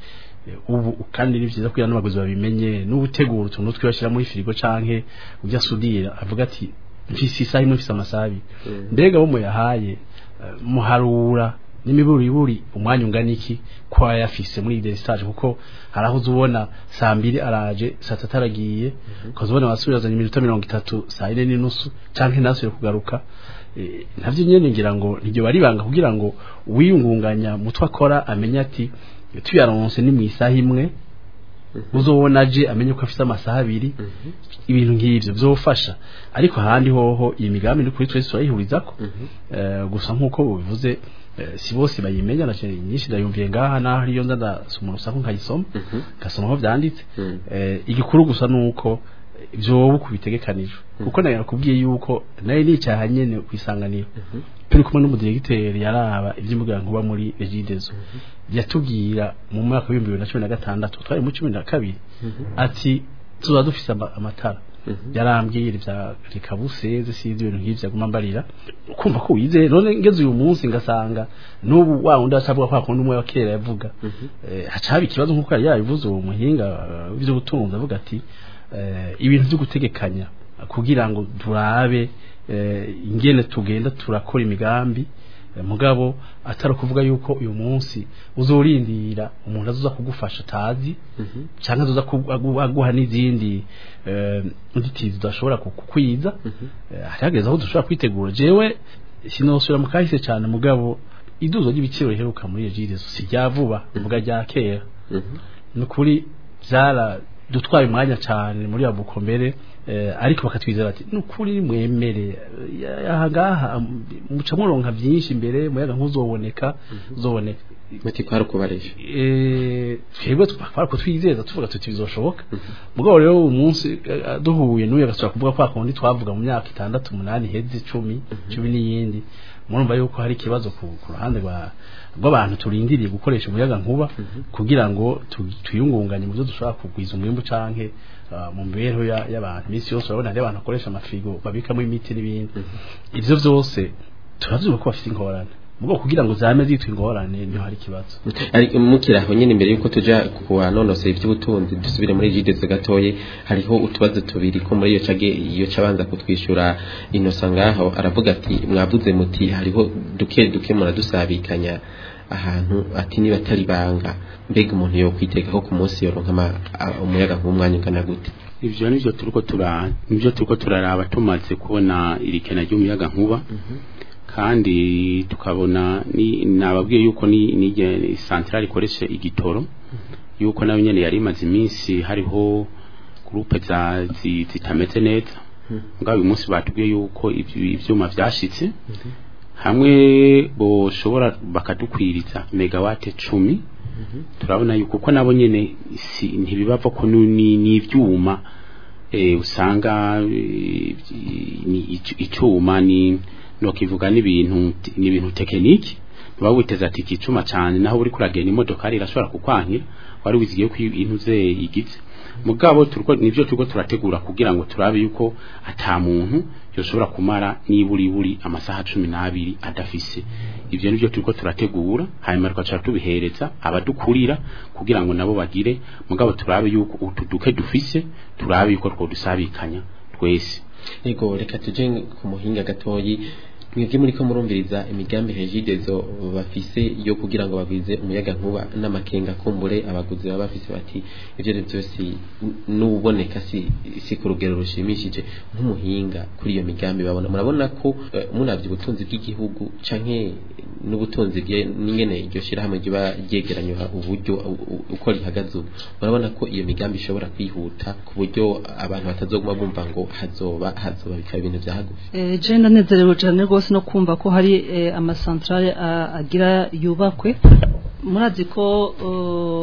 ubu kandi ni byiza kugira n'abaguzi babimenye n'ubutegura utuntu twibashyira muri firigo canke ujya sudira avuga ati mfise isaha imwe mfise amasaha abiri mbega bo muyahaye muharura n'imiburiburi umwanya ungana iki ko yafise muri ide stage kuko haraho uzubona saa mbiri araje saa tatu aragiye ukazubona wasubira iminota mirongo itatu saa yine n'inusu canke ntasubire kugaruka navyo nyene ngira ngo niryo baribanga kugira ngo wiyungunganya mutwe akora amenye ati tuyaronse ni mu isaha imwe uzobona aje amenye ko afite amasaha abiri ibintu nk'ibyo byofasha ariko ahandi hoho iyi migambi ni kuri twese turayihurizako gusa nk'uko bivuze si bose bayimenya na nyinshi ndayumviye ngaha naho ariyo nza ndasoma urusaku nkayisoma ngasoma aho byanditse igikuru gusa ni uko byoba uko bitegekanijwe kuko nayo nakubwiye yuko nayo ni icyaha nyene kwisanganira turi kumwe n'umudiregiteri yaraba iby'imbuga nkuba muri regidezo yatubwira mu mwaka w'ibihumbi bibiri na cumi na gatandatu twari mu cumi na kabiri ati tuba dufise amatara yarambwira ibya rikabuseze sinzi ibintu nk'ivyo aguma mbarira kumva ko wizeye none ngeze uyu munsi ngasanga n'ubu wa wundi acavuga kwa kundi umwe wa kera yavuga haca haba ikibazo nk'uko yari yabivuze uwo muhinga w'ivy'ubutunzi avuga ati ibintu byo gutegekanya kugira ngo turabe ingene tugenda turakora imigambi mugabo atari kuvuga yuko uyu munsi uzorindira umuntu azoza kugufasha atazi cyangwa azoza aguha n'izindi nzitizi tudashobora kukwiza harihageze aho dushobora kwitegura jewe sinosubira mu kahise cyane mugabo iduzo ry'ibiciro riheruka muri egirezo si rya vuba mvuga rya kera ni ukuri byara dutwaye umwanya cyane muri ya bukomere ariko bakatwizera ati nukuri mwemere ahangaha muca muronka byinshi imbere muyaga nk'uzoboneka uzoboneka
muti kwari kubaresha
twebwe twari kutwizeza tuvuga tuti bizoshoboka mugabo rero uyu munsi duhuye n'uyu agasubira kuvuga kwa kundi twavuga mu myaka itandatu umunani iheze icumi cumi n'iyindi murumva yuko hari ikibazo ku ruhande rw'abantu turindiriye gukoresha umuyaga nkuba kugira ngo tuyungunganye mu byo dushobora kugwiza umwimbu canke mu mibereho y'abantu iminsi yose urabona hari abantu bakoresha amafirigo babikamo imiti n'ibindi ivyo vyose turavyuba ko bafite ingorane mugo kugira ngo zame zitwa ingorane niho hari ikibazo
ariko mukiraho nyine imbere yuko tuja kuwanonosera iby'ubutunzi dusubire muri jideze gatoye hariho utubazo tubiri ko muri iyo cage iyo cabanza kutwishyura inosa ngaho aravuga ati mwavuze muti hariho duke duke muradusabikanya ahantu ati niba atari banga mbega umuntu yo kwiteka ko ku munsi yoronka umuyaga nk'umwanya ungana gute
ivyo nivyo turiko tura nivyo turiko turaraba tumaze kubona irikena ry'umuyaga nkuba kandi tukabona ni nababwiye yuko ni ni centrale ikoresha igitoro yuko nayo nyene yari imaze iminsi hariho groupe za zitameze neza ngabo uyu munsi batubwiye yuko ivyuma vyashitse hamwe boshobora bakadukwiriza megawate cumi turabona yuko ko nabo nyene ntibibava ko ni ivyuma usanga ni icyuma ni no kivuga n'ibintu n'ibintu tekiniki baba witeza ati kicuma cyane naho uri kuragenda imodoka irashobora kukwankira wari wizigiye ko intuze yigize mugabo turiko nivyo turiko turategura kugira ngo turabe yuko ata muntu yoshobora kumara niburi buri amasaha cumi n'abiri adafise ivyo nivyo turiko turategura hanyuma tukaca tubihereza abadukurira kugira ngo nabo bagire mugabo turabe yuko utuduke dufise turabe yuko twodusabikanya twese
Ego reka tuje ku muhinga gatoyi mwebwe muri ko murumviriza imigambi regidezo bafise yo kugira ngo bagwize umuyaga nkuba n'amakenga kumbure abaguzi baba bafise bati ivyo rero byose n'uboneka si si ku rugero rushimishije nk'umuhinga kuri iyo migambi babona murabona ko uh, munavye ubutunzi bw'igihugu canke n'ubutunzi bwe n'ingene iryo shirahamwe riba ryegeranywa uburyo uko rihagaze ubu murabona ko iyo migambi ishobora kwihuta ku buryo abantu batazoguma bumva ngo hazoba hazoba bikaba ibintu vya hagufi
eh je ndanezerewe cyane rwose no kumva ko hari amasantrale agira yubakwe murazi ko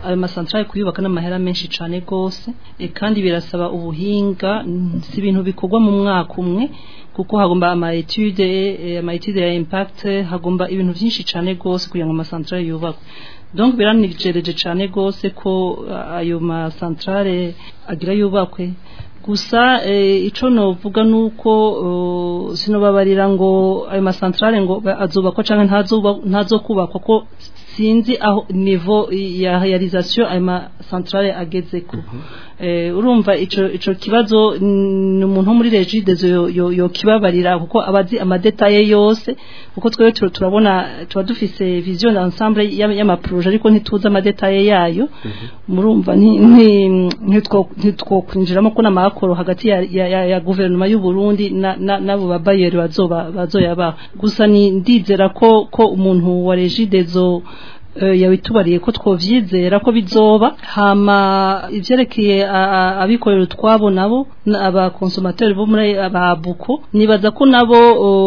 ayo masantrale kuyubaka n'amahera menshi cyane gose e, kandi birasaba ubuhinga mm, si ibintu bikorwa mu mwaka umwe kuko hagomba ama etude eh, ama etude ya impact hagomba ibintu byinshi cyane gose kugira ngo amasantrale yubakwe donc biranijereje cyane gose ko ah, ayo masantrale agira yubakwe gusa eh, ico novuga nuko uh, sinobabarira ngo ayo masantrale ngo ba- azubakwa canke ntazoba- ntazokubakwa ko sinzi aho niveau ya realisation ayo masantrale agezeko eh, urumva ico ico kibazo ni umuntu wo muri regidezo yo, yo, yo kibabarira kuko abazi amadetaye yose kuko twebwe tu- turabona tuba dufise vision d'ensemble y'ama- y'amaproje ariko ntituzi amadetaye yayo murumva ni- ni- ntitwo- ntitwokwinjiramo ko n'amakoro hagati ya, ya, ya, ya guverinoma y'u Burundi na- na- n'abo babayeri bazoba bazoyabaha gusa ni ndizera ko ko umuntu wa regidezo eh, yabitubariye ko twovyizera ko bizoba hama ivyerekeye a- a- abikorera utwabo nabo na- abakonsomateri bo muri ababuko nibaza ko nabo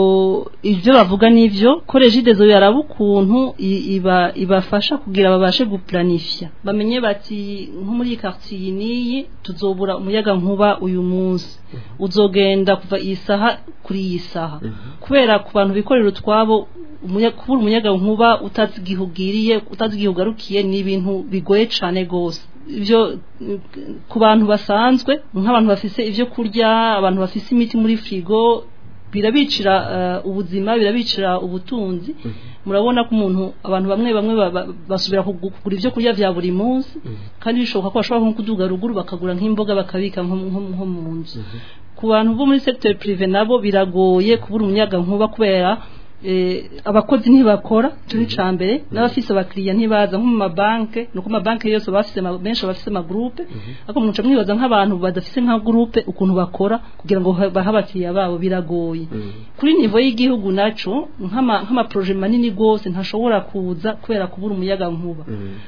o, ivyo bavuga nivyo ko regidezo yaraba ukuntu i- iba ibafasha kugira babashe guplanifya bamenye bati nko muri iyi quartier iyi niyi tuzobura umuyaga nkuba uyu munsi uzogenda kuva iyi saha kuri iyi saha kubera ku bantu bikorera utwabo umuya- kubura umuyaga nkuba utazi igihe ugiriye utazi igihe ugarukiye ni ibintu bigoye cyane gose ibyo mm, ku bantu basanzwe nk'abantu bafise ibyo kurya abantu bafise imiti muri frigo birabicira eh, ubuzima birabicira ubutunzi murabona ko umuntu abantu bamwe bamwe ba- ba- basubira kugu- kugura ibyo kurya vya buri munsi kandi bishoboka ko bashobora nko kuduga ruguru bakagura nk'imboga bakabika nko nko- nko mu nzu ku bantu bo muri secteur privé nabo biragoye kubura umuyaga nkuba kubera eh, abakozi ntibakora turi cambere n'abafise abakiriya ntibaza nko mu mabanke nuko amabanke yose bafise ama- benshi bafise ama groupe ariko muca mwibaza nk'abantu badafise nka groupe ukuntu bakora kugira ngo ha- bahe abakiriya babo biragoye kuri nivo y'igihugu naco nk'ama nk'ama projet manini gose ntashobora kuza kubera kubura umuyaga nkuba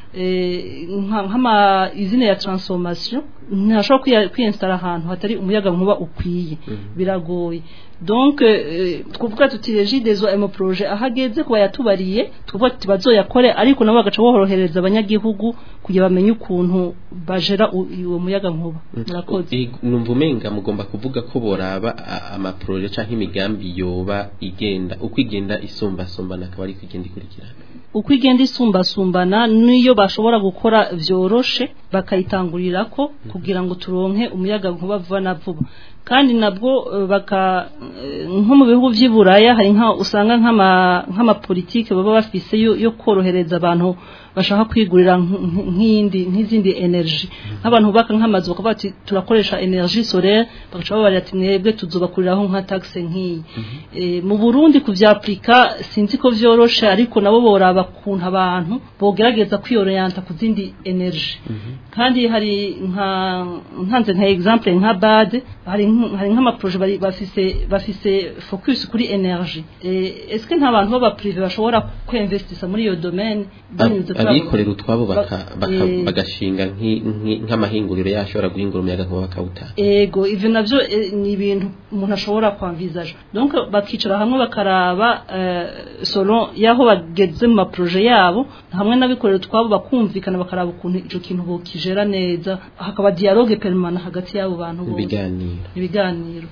eh, nka- nk'ama izine ya transformation ntashobora kwiya- kwiyinstara ahantu hatari umuyaga nkuba ukwiye biragoye donc eh, twavuga tuti regidezo ayo projet ahageze kuba yatubariye tuvuga tuti bazoyakore ariko nabo bagaca borohereza abanyagihugu kugira bamenye ukuntu bajera u- uwo muyaga nkuba murakoze
I- numva umenga mugomba kuvuga ko boraba a- amaproje canke imigambi yoba igenda uko igenda isumbasumbana akaba ari kugenda ikurikirana
uko igenda isumbasumbana niyo bashobora gukora vyoroshe bakayitangurira kugira ngo turonke umuyaga nkuba vuba na vuba kandi nabwo eh, baka eh, nko mu bihugu vy'iburaya hari nka usanga nk'ama nk'amapolitike baba bafise yo, yo korohereza abantu bashaka kwigurira nk- nk- nk'indi nk'izindi energy nk'abantu bubaka nk'amazu bakavuga ati turakoresha energie solaire bagaca babarira ati mwebwe tuzobakuriraho nka taxe nk'iyi Eh, mu Burundi kuvyaplika sinzi ko vyoroshe ariko nabo boraba kuntu abantu bogerageza kwiorienta ku zindi energy kandi hari nka nkanze nka exemple nka bad hari nk- hari nk'ama projet bari bafise bafise focus kuri energy eh est-ce que nta bantu baba privé bashobora kwinvestisa muri iyo domaine banyuze
Ab- abikorera utwabo baka-
Ba-
baka-
eh,
bagashinga nk'i- nk'i- nk'amahinguriro yashobora guhingura umuyaga nkuba bakawutanga
ego ivyo navyo eh, ni ibintu umuntu ashobora kwanvisaje donc bakicara hamwe bakaraba eh, selon yaho bageze mu maproje yabo hamwe n'abikorera utwabo bakumvikana bakaraba ukuntu ico kintu bokijera neza hakaba dialogue permanent hagati y'abo bantu
mu
bose
biganiro
ibiganiro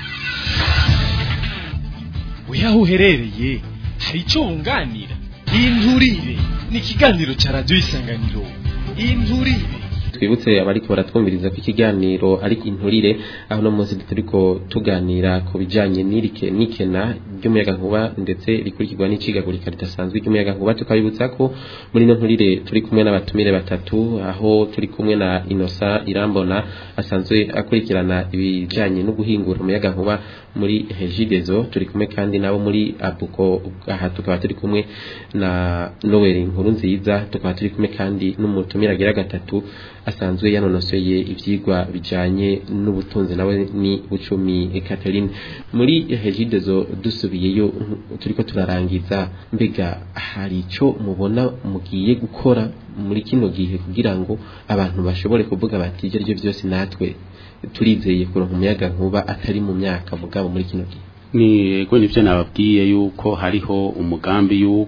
weho uherereye hari icyo wunganira inturire ni ikiganiro cya radiyo isanganiro inturire
twibutse abariko baratwumviriza ko ikiganiro ari inturire aho no munsi turiko tuganira ku bijanye n'irike n'ikena ry'umuyaga nkuba ndetse rikurikirwa n'icigagurika ridasanzwe ry'umuyaga nkuba tukabibutsa ko muri no nturire turi kumwe n'abatumire batatu aho turi kumwe na Inosa Irambona asanzwe akurikirana ibijanye no guhingura umuyaga nkuba muri Regidezo turi kumwe kandi nabo muri Abuko aha tukaba turi kumwe na Noel Nkuru nziza tukaba turi kumwe kandi n'umutumire agira gatatu asanzwe yanonosoye ivyigwa bijanye n'ubutunzi nawe ni bucumi Catherine muri Regidezo dusubiyeyo nk- turiko turarangiza mbega hari ico mubona mugiye gukora muri kino gihe kugira ngo abantu bashobore kuvuga bati ibyo arivyo byose natwe turizeye kuronka umuyaga nkuba atari mu myaka mugabo muri kino gihe
ni ego nivyo nababwiye yuko hariho umugambi yuko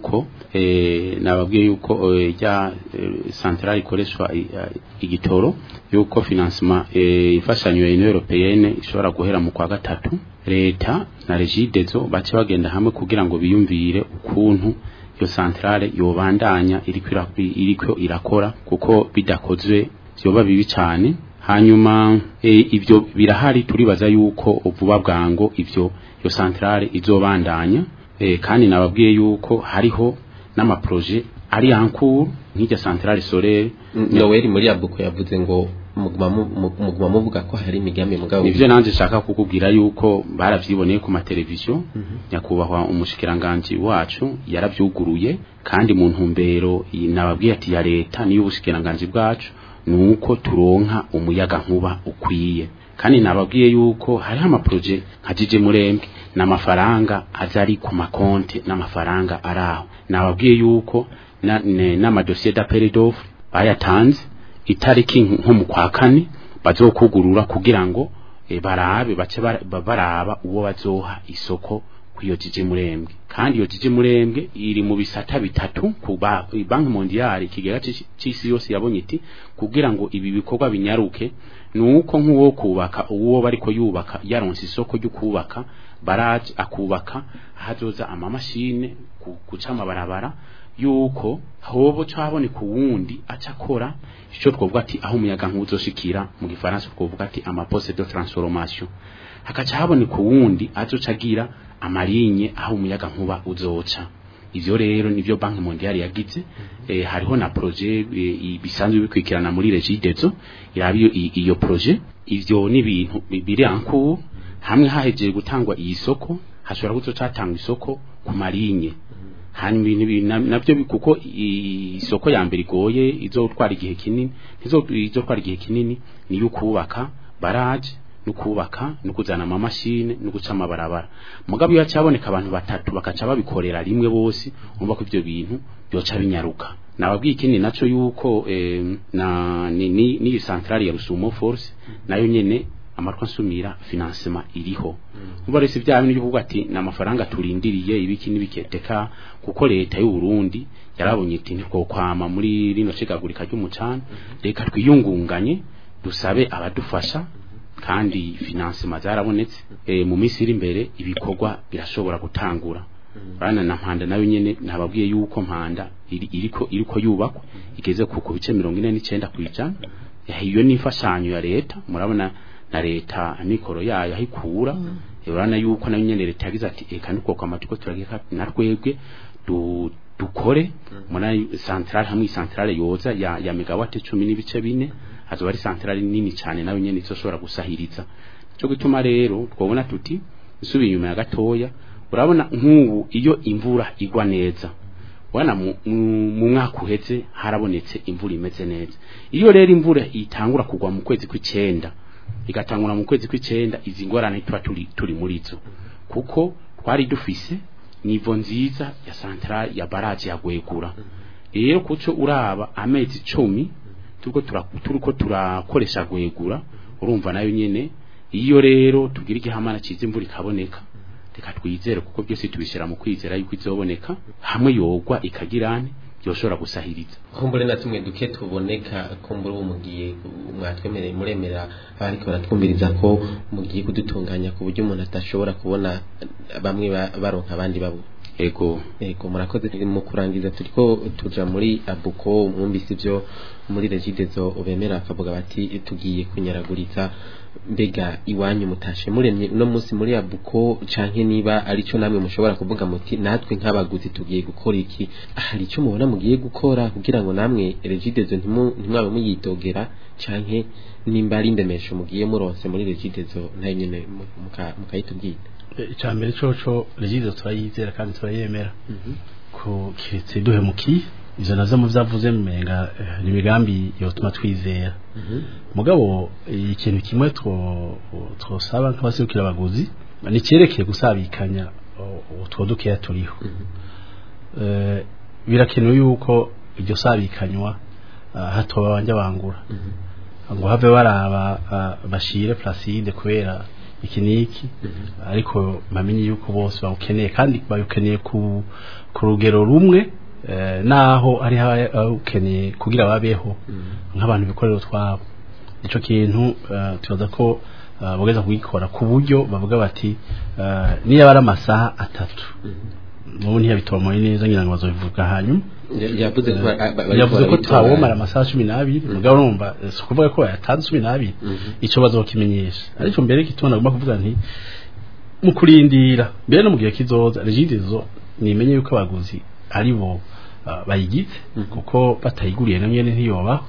eh nababwiye yuko eh, rya eh, centrale ikoreshwa i- eh, igitoro yuko financement eh, ifashanyo ya Union Européenne ishobora guhera mu kwa gatatu leta na regidezo bace bagenda hamwe kugira ngo biyumvire ukuntu iyo centrale yobandanya iriko ira- iriko irakora kuko bidakozwe vyoba bibi cyane hanyuma e, ivyo birahari turibaza yuko vuba bwango ivyo iyo centrale izobandanya e, kandi nababwiye yuko hariho n'amaproje ari ankuru nk'irya centrale solaire
Noel muri abuko yavuze ngo muguma mu- mu- muguma muvuga ko hari imigambi mugabo
nivyo nanje shaka kukubwira yuko baravyiboneye ku mateleviziyo nyakubahwa umushikiranganje wacu yaravyuguruye kandi mu ntumbero i- nababwiye ati ya leta niyo ubushikiranganje bwacu nuko turonka umuyaga nkuba ukwiye kandi nababwiye yuko hariho amaproje nka jije murembwe n'amafaranga azari ku makonti n'amafaranga araho nababwiye yuko na- ne- n'amadosiye d'appel d'offre bayatanze itariki nko mu kwa kane bazokugurura kugira ngo e, barabe bace bara- ba- baraba uwo bazoha isoko kuyo jije murembwe kandi iyo jije murembwe iri mu bisata bitatu ku ba- banki mondiale ikigega c'ici- c'isi yose yabonye iti kugira ngo ibi bikorwa binyaruke nuko nk'uwo kubaka uwo bariko yubaka yaronse isoko ryo kubaka baraje akubaka hazoza amamashine ku- guca amabarabara yuko hobo caboneka uwundi aca akora ico twovuga ati aho umuyaga nkuzoshikira mu gifaransa twovuga ati amaposte de transformation hakaca haboneka uwundi azoca agira amalinye aho umuyaga nkuba uzoca ivyo rero nivyo banki mondiale yagize eh, hariho na projet eh, bisanzwe bikwikirana muri regidezo irabiyo iyo projet ivyo ni ibintu bi- biri ankuru hamwe hahejeje gutangwa iyi soko hashobora kuzoca hatangwa isoko ku malinye hanyuma ibintu bi- na- navyo bi- kuko i- isoko ya mbere igoye izotwara igihe kinini izo- izotwara igihe kinini niyo kubaka baraje no kubaka no kuzana amamashine no guca amabarabara mugabo iyo cyaboneka abantu batatu bakaca babikorera rimwe bose umva ko ivyo bintu byoca binyaruka nababwiye ikindi naco yuko eh, na ni ni, ni centrale ya Rusumo Force nayo nyene amatwa nsumira financement iriho umva rese bya bintu byo ati n'amafaranga turindiriye ibiki n'ibiketeka kuko leta y'u Burundi yarabonye iti niko kwama muri rino cigagurika ry'umucana reka twiyungunganye dusabe abadufasha kandi financement zarabonetse e, mu minsi iri imbere ibikorwa birashobora gutangura bana na mpanda nayo nyene nababwiye yuko mpanda iri, iriko iriko yubakwa igeze ku ku bice 49 kwijana iyo ni imfashanyo ya leta murabona na leta amikoro yayo ahikura urabona yuko nayo nyene leta yagize ati eka niko kwa matiko turageka na rwebwe du dukore muna centrale hamwe centrale yoza ya, ya megawatt 10 n'ibice bine hazoba ari centrale nini cyane nayo nyene izoshobora gusahiriza cyo gituma rero twabona tuti isubi inyuma ya gatoya urabona nk'ubu iyo imvura igwa neza wana mu mu- mu mwaka uheze harabonetse imvura imeze neza iyo rero imvura itangura kugwa mu kwezi kw'icenda igatangura mu kwezi kw'icenda izi ngorane tuba turi turi muri zo kuko twari dufise nivo nziza ya centrale ya baraje ya gwegura rero kuco uraba amezi cumi turiko tura- turiko turakoresha gwegura urumva nayo nyene iyo rero tugira igihamana ciza imvura ikaboneka reka twizere kuko byose tubishira mu kwizera yuko izoboneka hamwe yogwa ikagirane yoshobora gusahiriza
kumbure na tumwe duke tuboneka kumbure ubu mugiye mwatwemereye muremera abariko baratwumviriza ko mugiye kudutunganya ku buryo umuntu atashobora kubona bamwe ba- baronka abandi babo
ego
Ego murakoze mu kurangiza turiko tuja muri abuko mwumvise ivyo muri regidezo bemera akavuga bati tugiye kunyaraguriza mbega iwanyu mutashe muremye uno munsi muri abuko canke niba arico namwe mushobora kuvuga muti natwe nk'abaguzi tugiye gukora iki hari ico mubona mugiye gukora kugira ngo namwe regidezo ntimu- ntimwabe muyidogera canke nimba ari indemesho mugiye muronse muri regidezo nayo nyene mu- muka- mukayitubwira
icya mbere coco regizo turayizera kandi turayemera ko kiretse duhemukiye ivyo navyo mu vyavuze mumenga eh, ni imigambi yotuma twizera mugabo eh, ikintu kimwe two- twosaba nk'abaserukira abaguzi ni cyerekeye gusabikanya uh, utwo dukeya turiho Eh, birakenewe yuko iryo sabikanywa ah, hatoba banja bangura ngo have baraba ah, bashire placide kubera iki niki ariko bamenye yuko bose bawukeneye kandi bawukeneye ku ku rugero rumwe eh, naho ari ukeneye kugira babeho nk'abantu bikorera utwabo ico kintu eh, tubaza ko eh, bogeza kugikora ku buryo bavuga bati eh, niyo ari amasaha atatu mubu ntiyabitomoye neza ngira ngo bazobivuga hanyuma
Ya- yavuze ko ba- ba- bariko
yavuze ko
barabitora.
twawomara amasaha cumi n'abiri mugabo urumva eh, si ukuvuga ko yatanze cumi n'abiri ico bazokimenyesha ariko mbere gituma nagomba kuvuga nti mu kurindira mbere no mu gihe kizoza regidezo nimenye yuko abaguzi ari bo ah, bayigize kuko batayiguriye na nyene ntiyoba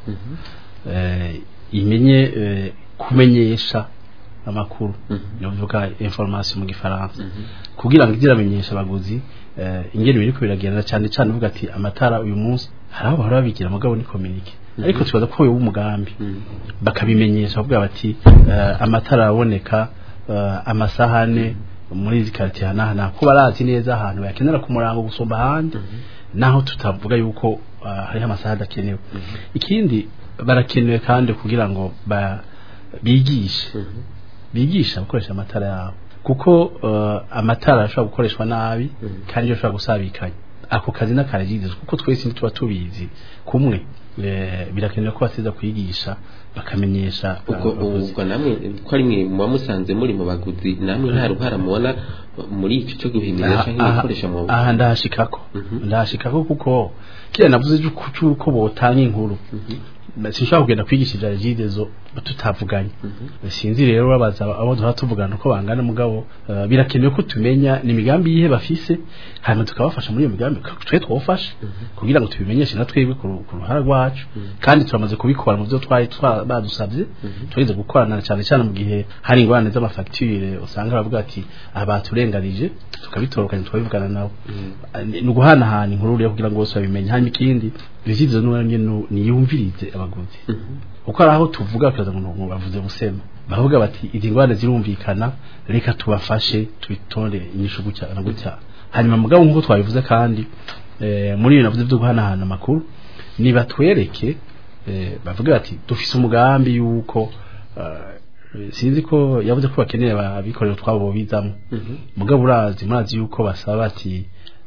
eh, imenye eh, kumenyesha amakuru yovuga information mu gifaransa kugira ngo iziramenyesha abaguzi eh, ingene biriko biragenda cyane cyane uvuga ati amatara uyu munsi hari aho bahora babigira mugabo ni communique ariko tubaza ko uyu umugambi bakabimenyesha bavuga bati eh, amatara araboneka eh, amasahane muri izi quartier hanahana ko barazi neza ahantu bakenera ku murango gusomba ahandi naho tutavuga yuko uh, hariho amasaha adakenewe ikindi barakenewe kandi kugira ngo ba, bigishe bigisha gukoresha amatara yabo kuko uh, amatara ashobora gukoreshwa nabi kandi ashobora gusabikanya ako kazi n'akaragize kuko twese ntituba tubizi kumwe eh, birakenewe ko basiza kwigisha bakamenyesha
ubwo
abaguzi.
ubwo namwe ko ari mwe muba musanze muri mu baguzi namwe nta ruhara mubona muri icyo cyo guhimiriza
aha
cyangwa gukoresha mu
aha ndahashikako
Mhm.
ndahashikako kuko kira navuze cyuko cyuko botanga inkuru sinshobora kugenda kwigisha ivya regidezo tutavuganye sinzi rero babaza abo duha tuvugana uko bangana mugabo eh, birakenewe ko tumenya ni imigambi yihe bafise hanyuma tukabafasha muri iyo migambi twe twofasha kugira ngo tubimenyeshe na twebwe ku ru- ku ruhara rwacu kandi turamaze kubikora mu byo twari twa- badusabye turize gukorana cyane cyane mu gihe hari ingorane z'amafagitire usanga bavuga ati aha baturenganije tukabitorokanya tukabivugana nabo ni uguhanahana inkuru rero kugira ngo bose babimenye hanyuma ikindi regidezo n'uwanjye niyumvirize abaguzi kuko hari aho tuvuga bakaza ngo bavuze busema bavuga bati izi ngorane zirumvikana reka tubafashe tubitonde inyishu gutya na gutya hanyuma mugabo nk'uko twabivuze kandi eh, muri ibintu navuze byo guhanahana amakuru nibatwereke eh, bavuga bati dufise umugambi yuko eh, sinzi ko yavuze ko bakeneye abikorera utwabo bizamo mugabo urazi murazi yuko basaba bati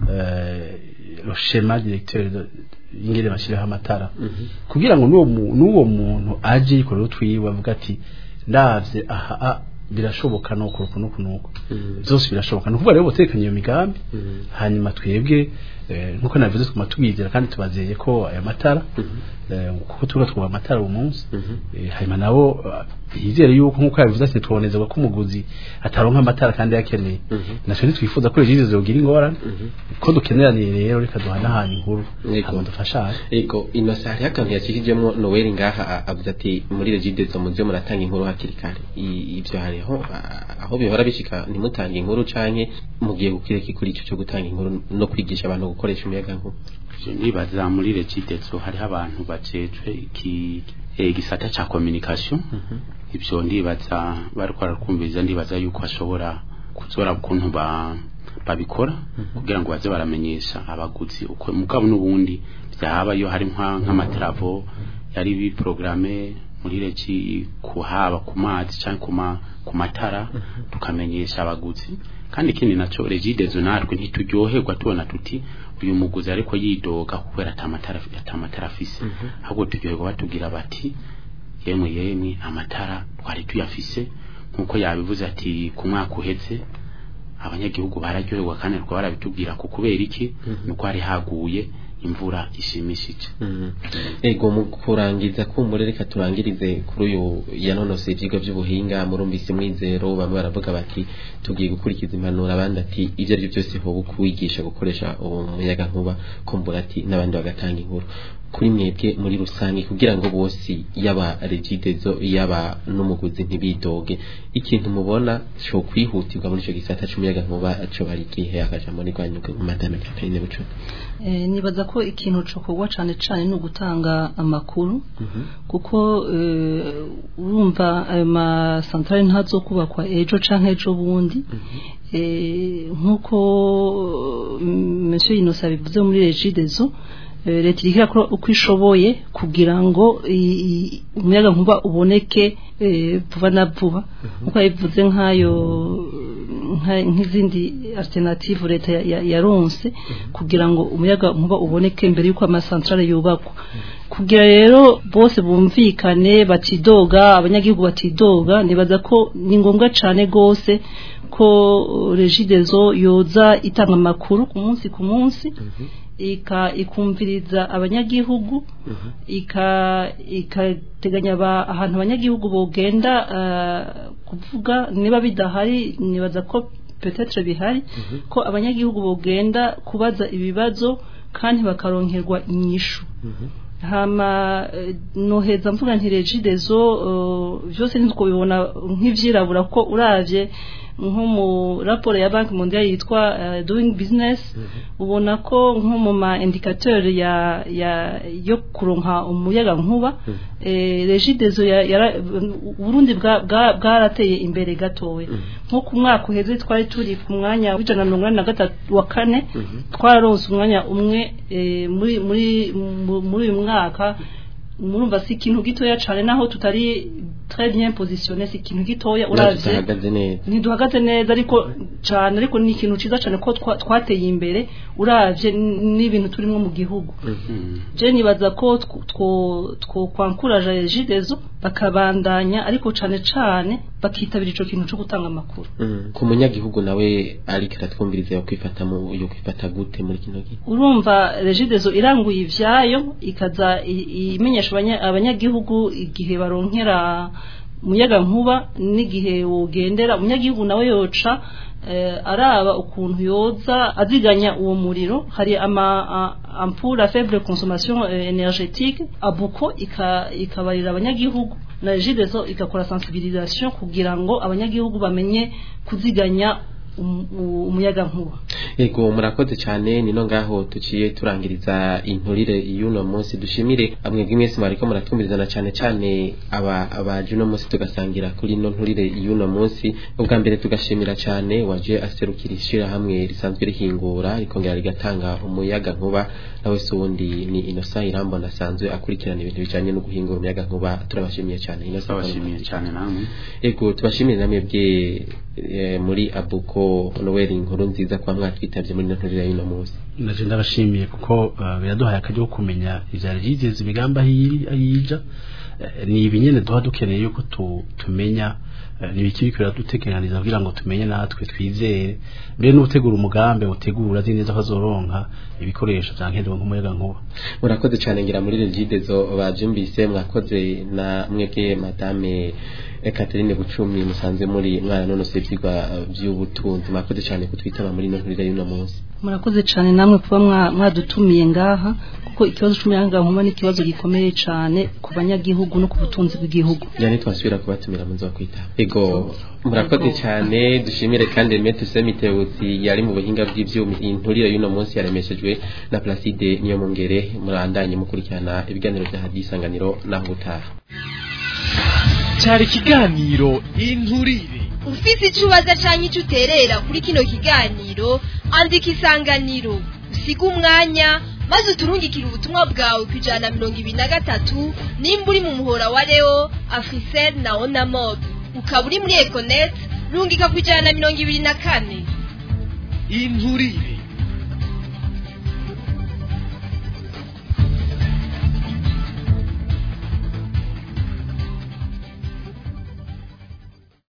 eh, le schéma directeur de- ingene bashiraho amatara kugira ngo n'uwo mu- n'uwo muntu aje yikorera utwiwe avuga ati ndavye aha a- birashoboka nuko nuko nuko nuko byose birashoboka ni ukuvuga rero botekanye iyo migambi hanyuma twebwe eh, nkuko nabivuze twuma tubizera kandi tubazeye ko aya matara eh, kuko tuba twuba amatara uwo munsi Eh, hanyuma nabo eh, bizere yuko nkuko yabivuze ati tubonezerwa ko umuguzi ataronka amatara kandi yakeneye natwe ntitwifuza ko regize zogira ingorane ko dukeneraniye rero reka duhanahana inkuru
Yego.
hanyuma dufashanye
ego inosa hariho akantu yakishijemo noweli ngaha a- avuze ati muri regidezo muze muratanga inkuru hakiri kare I- ibyo hariho a- aho bihora bishika ntimutange inkuru canke mugiye gukireka kuri icyo cyo gutanga inkuru no kwigisha abantu gukoresha umuyaga nkuba
Je nibaza muri regidezo hariho abantu bajejwe iki eh, igisata ca communication ibyo ndibaza bariko barakumviriza ndibaza yuko ashobora kuzora ukuntu ba babikora kugira ngo baze baramenyesha abaguzi uko mugabo n'ubundi byaba iyo hari nka nk'amatravo yari biprograme muri regi kuhaba ku mazi cyangwa ku ma- ku matara tukamenyesha abaguzi kandi ikindi naco regidezo natwe ntituryoherwa tubona tuti uyu muguzi ariko yidoga kubera atamatara atamatara afise ahubwo turyoherwa batubwira bati yemwe yemwe amatara twari tuyafise nkuko yabivuze ati ku mwaka uheze abanyagihugu bararyoherwa kandi rwa barabitubwira ko kubera iki nuko hari haguye imvura ishimishije
ego mu kurangiza kumbure reka turangirize kuri uyu yanonose ivyigwa by'ubuhinga murumvise mwizero bamwe baravuga bati tugiye gukurikiza impanuro abandi ati ibyo ari byo byose hoba kuwigisha gukoresha uwo muyaga nkuba kumbura ati n'abandi bagatanga inkuru kuri mwebwe muri rusange kugira ngo bose yaba regidezo yaba n'umuguzi ntibidoge ikintu mubona cyo kwihutirwa muri icyo gisata c'umuyaga nkuba cyo bari igihe akajambo ni rwanyuka madame Catherine Bucco
Eh, nibaza ko ikintu cokorwa cane cane ni ugutanga amakuru kuko eh, urumva ayo masantarari ntazokubakwa ejo canke ejo bundi eh, nk'uko mm, monsieur Innocent bivuze muri regidezo eh, leta iriko irakora uko ishoboye kugira ngo i- i- umuyaga nkuba uboneke eh, vuba na vuba nkuko yabivuze nk'ayo nka- nk'izindi alternative leta ya- ya- yaronse kugira ngo umuyaga nkuba uboneke mbere y'uko amasantrale yubakwa kugira rero bose bumvikane batidoga abanyagihugu batidoga nibaza ko ni ngombwa cyane rwose ko regidezo yoza itanga amakuru ku munsi ku munsi ika ikumviriza abanyagihugu ika ikateganya aba- ahantu abanyagihugu bogenda eh, kuvuga niba bidahari nibaza ko petetre bihari ko abanyagihugu bogenda kubaza ibibazo kandi bakaronkerwa inyishu hama eh, noheza mvuga nti regidezo eh, byose ntitwo bibona nk'ivyirabura ko uravye nko mu raporo ya banki mondiale yitwa eh, doing business ubona ko nko mu ma indicateur ya ya yo kuronka umuyaga nkuba eh, regidezo ya, yara- Burundi bwa- bwa- bwarateye imbere gatowe nko ku mwaka uheze twari turi ku mwanya w'ijana na mirongo inani na gatatu wa kane twararonse umwanya umwe eh, muri muri mu- muri uyu mwaka murumva si ikintu gitoya cyane naho tutari très bien positionné si ikintu gitoya
natwe
uravye
tutahagaze neza
ntiduhagaze neza ariko cyane ariko ni ikintu ciza cyane ko twa- twateye imbere uravye n- n'ibintu turimo mu gihugu je nibaza ko tw- two two kwankuraje regidezo bakabandanya ariko cyane cyane bakitabira ico kintu cyo gutanga amakuru
Mhm. ku munyagihugu nawe ariko aratwumviriza yo kwifata mu yo kwifata gute muri kino gihe
urumva regidezo iranguye ivyayo ikaza i- imenyesha abanya- abanyagihugu igihe baronkera umuyaga nkuba n'igihe wogendera umunyagihugu nawe yoca eh, araba ukuntu yoza aziganya uwo muriro hari ama a- ampule à faible consommation eh, énergétique abuko ika- ikabarira abanyagihugu na regidezo igakora sensibilisation kugira ngo abanyagihugu bamenye kuziganya um- u- umuyaga nkuba
Ego murakoze cyane nino ngaho tuciye turangiriza inturire y'uno munsi dushimire amwebwe mwese mwariko muratwumvirizana cyane cyane aba abaje uno munsi tugasangira kuri ino nturire y'uno munsi ubwa mbere tugashimira cyane waje aserukira ishirahamwe risanzwe rihingura rikongera rigatanga umuyaga nkuba nawe se uwundi ni Innocent Irambona asanzwe akurikirana ibintu bijanye no guhingura umuyaga nkuba turabashimiye cyane Innocent
twabashimiye cyane namwe
Ego tubashimire namwe bwe eh, muri Abuko Noel inkuru nziza kwa mwatwitabye muri nturire y'uno munsi
naje ndabashimiye kuko uh, biraduhaye akajya ko kumenya ivyari byigeze imigambi ahiri ayija Eh, ni ibinyene duha dukeneye yuko tu, tumenya eh, ni ibiki biriko biradutegekaniriza kugira ngo tumenye natwe twizere mbere n'utegura umugambi utegura azi neza ko azoronka ibikoresho vya nkenerwa nk'umuyaga nkuba
murakoze cyane ngira muri regidezo babyumvise mwakoze na mwebwe madame eh, Catherine Bucumi musanze muri mwana none se byigwa eh, by'ubutunzi mwakoze cyane kutwitaba muri ino nturire y'uno munsi
murakoze cyane namwe kuba mwa- mwadutumiye ngaha kuko ikibazo cy'umuyaga nkuba ni ikibazo gikomeye cyane ku banyagihugu no ku butunzi bw'igihugu
yani twasubira kubatumira munzo kwitaba ego murakoze cyane dushimire kandi Metu Semitewusi yari mu buhinga bw'ivyuma inturire y'uno munsi yaremeshejwe na Placide niyo mungere murandanye mukurikirana ibiganiro bya hadisanganiro naho gutaha
cyari ikiganiro inturire
ufise icyo ubaza cyangwa icyo uterera kuri kino kiganiro andika isanganiro usiga umwanya maze uturungikire ubutumwa bwawe ku ijana na mirongo ibiri na gatatu nimba uri mu muhora wa leo afrisel na onamod ukaba uri muri econet rungika ku ijana na mirongo ibiri na kane
inturire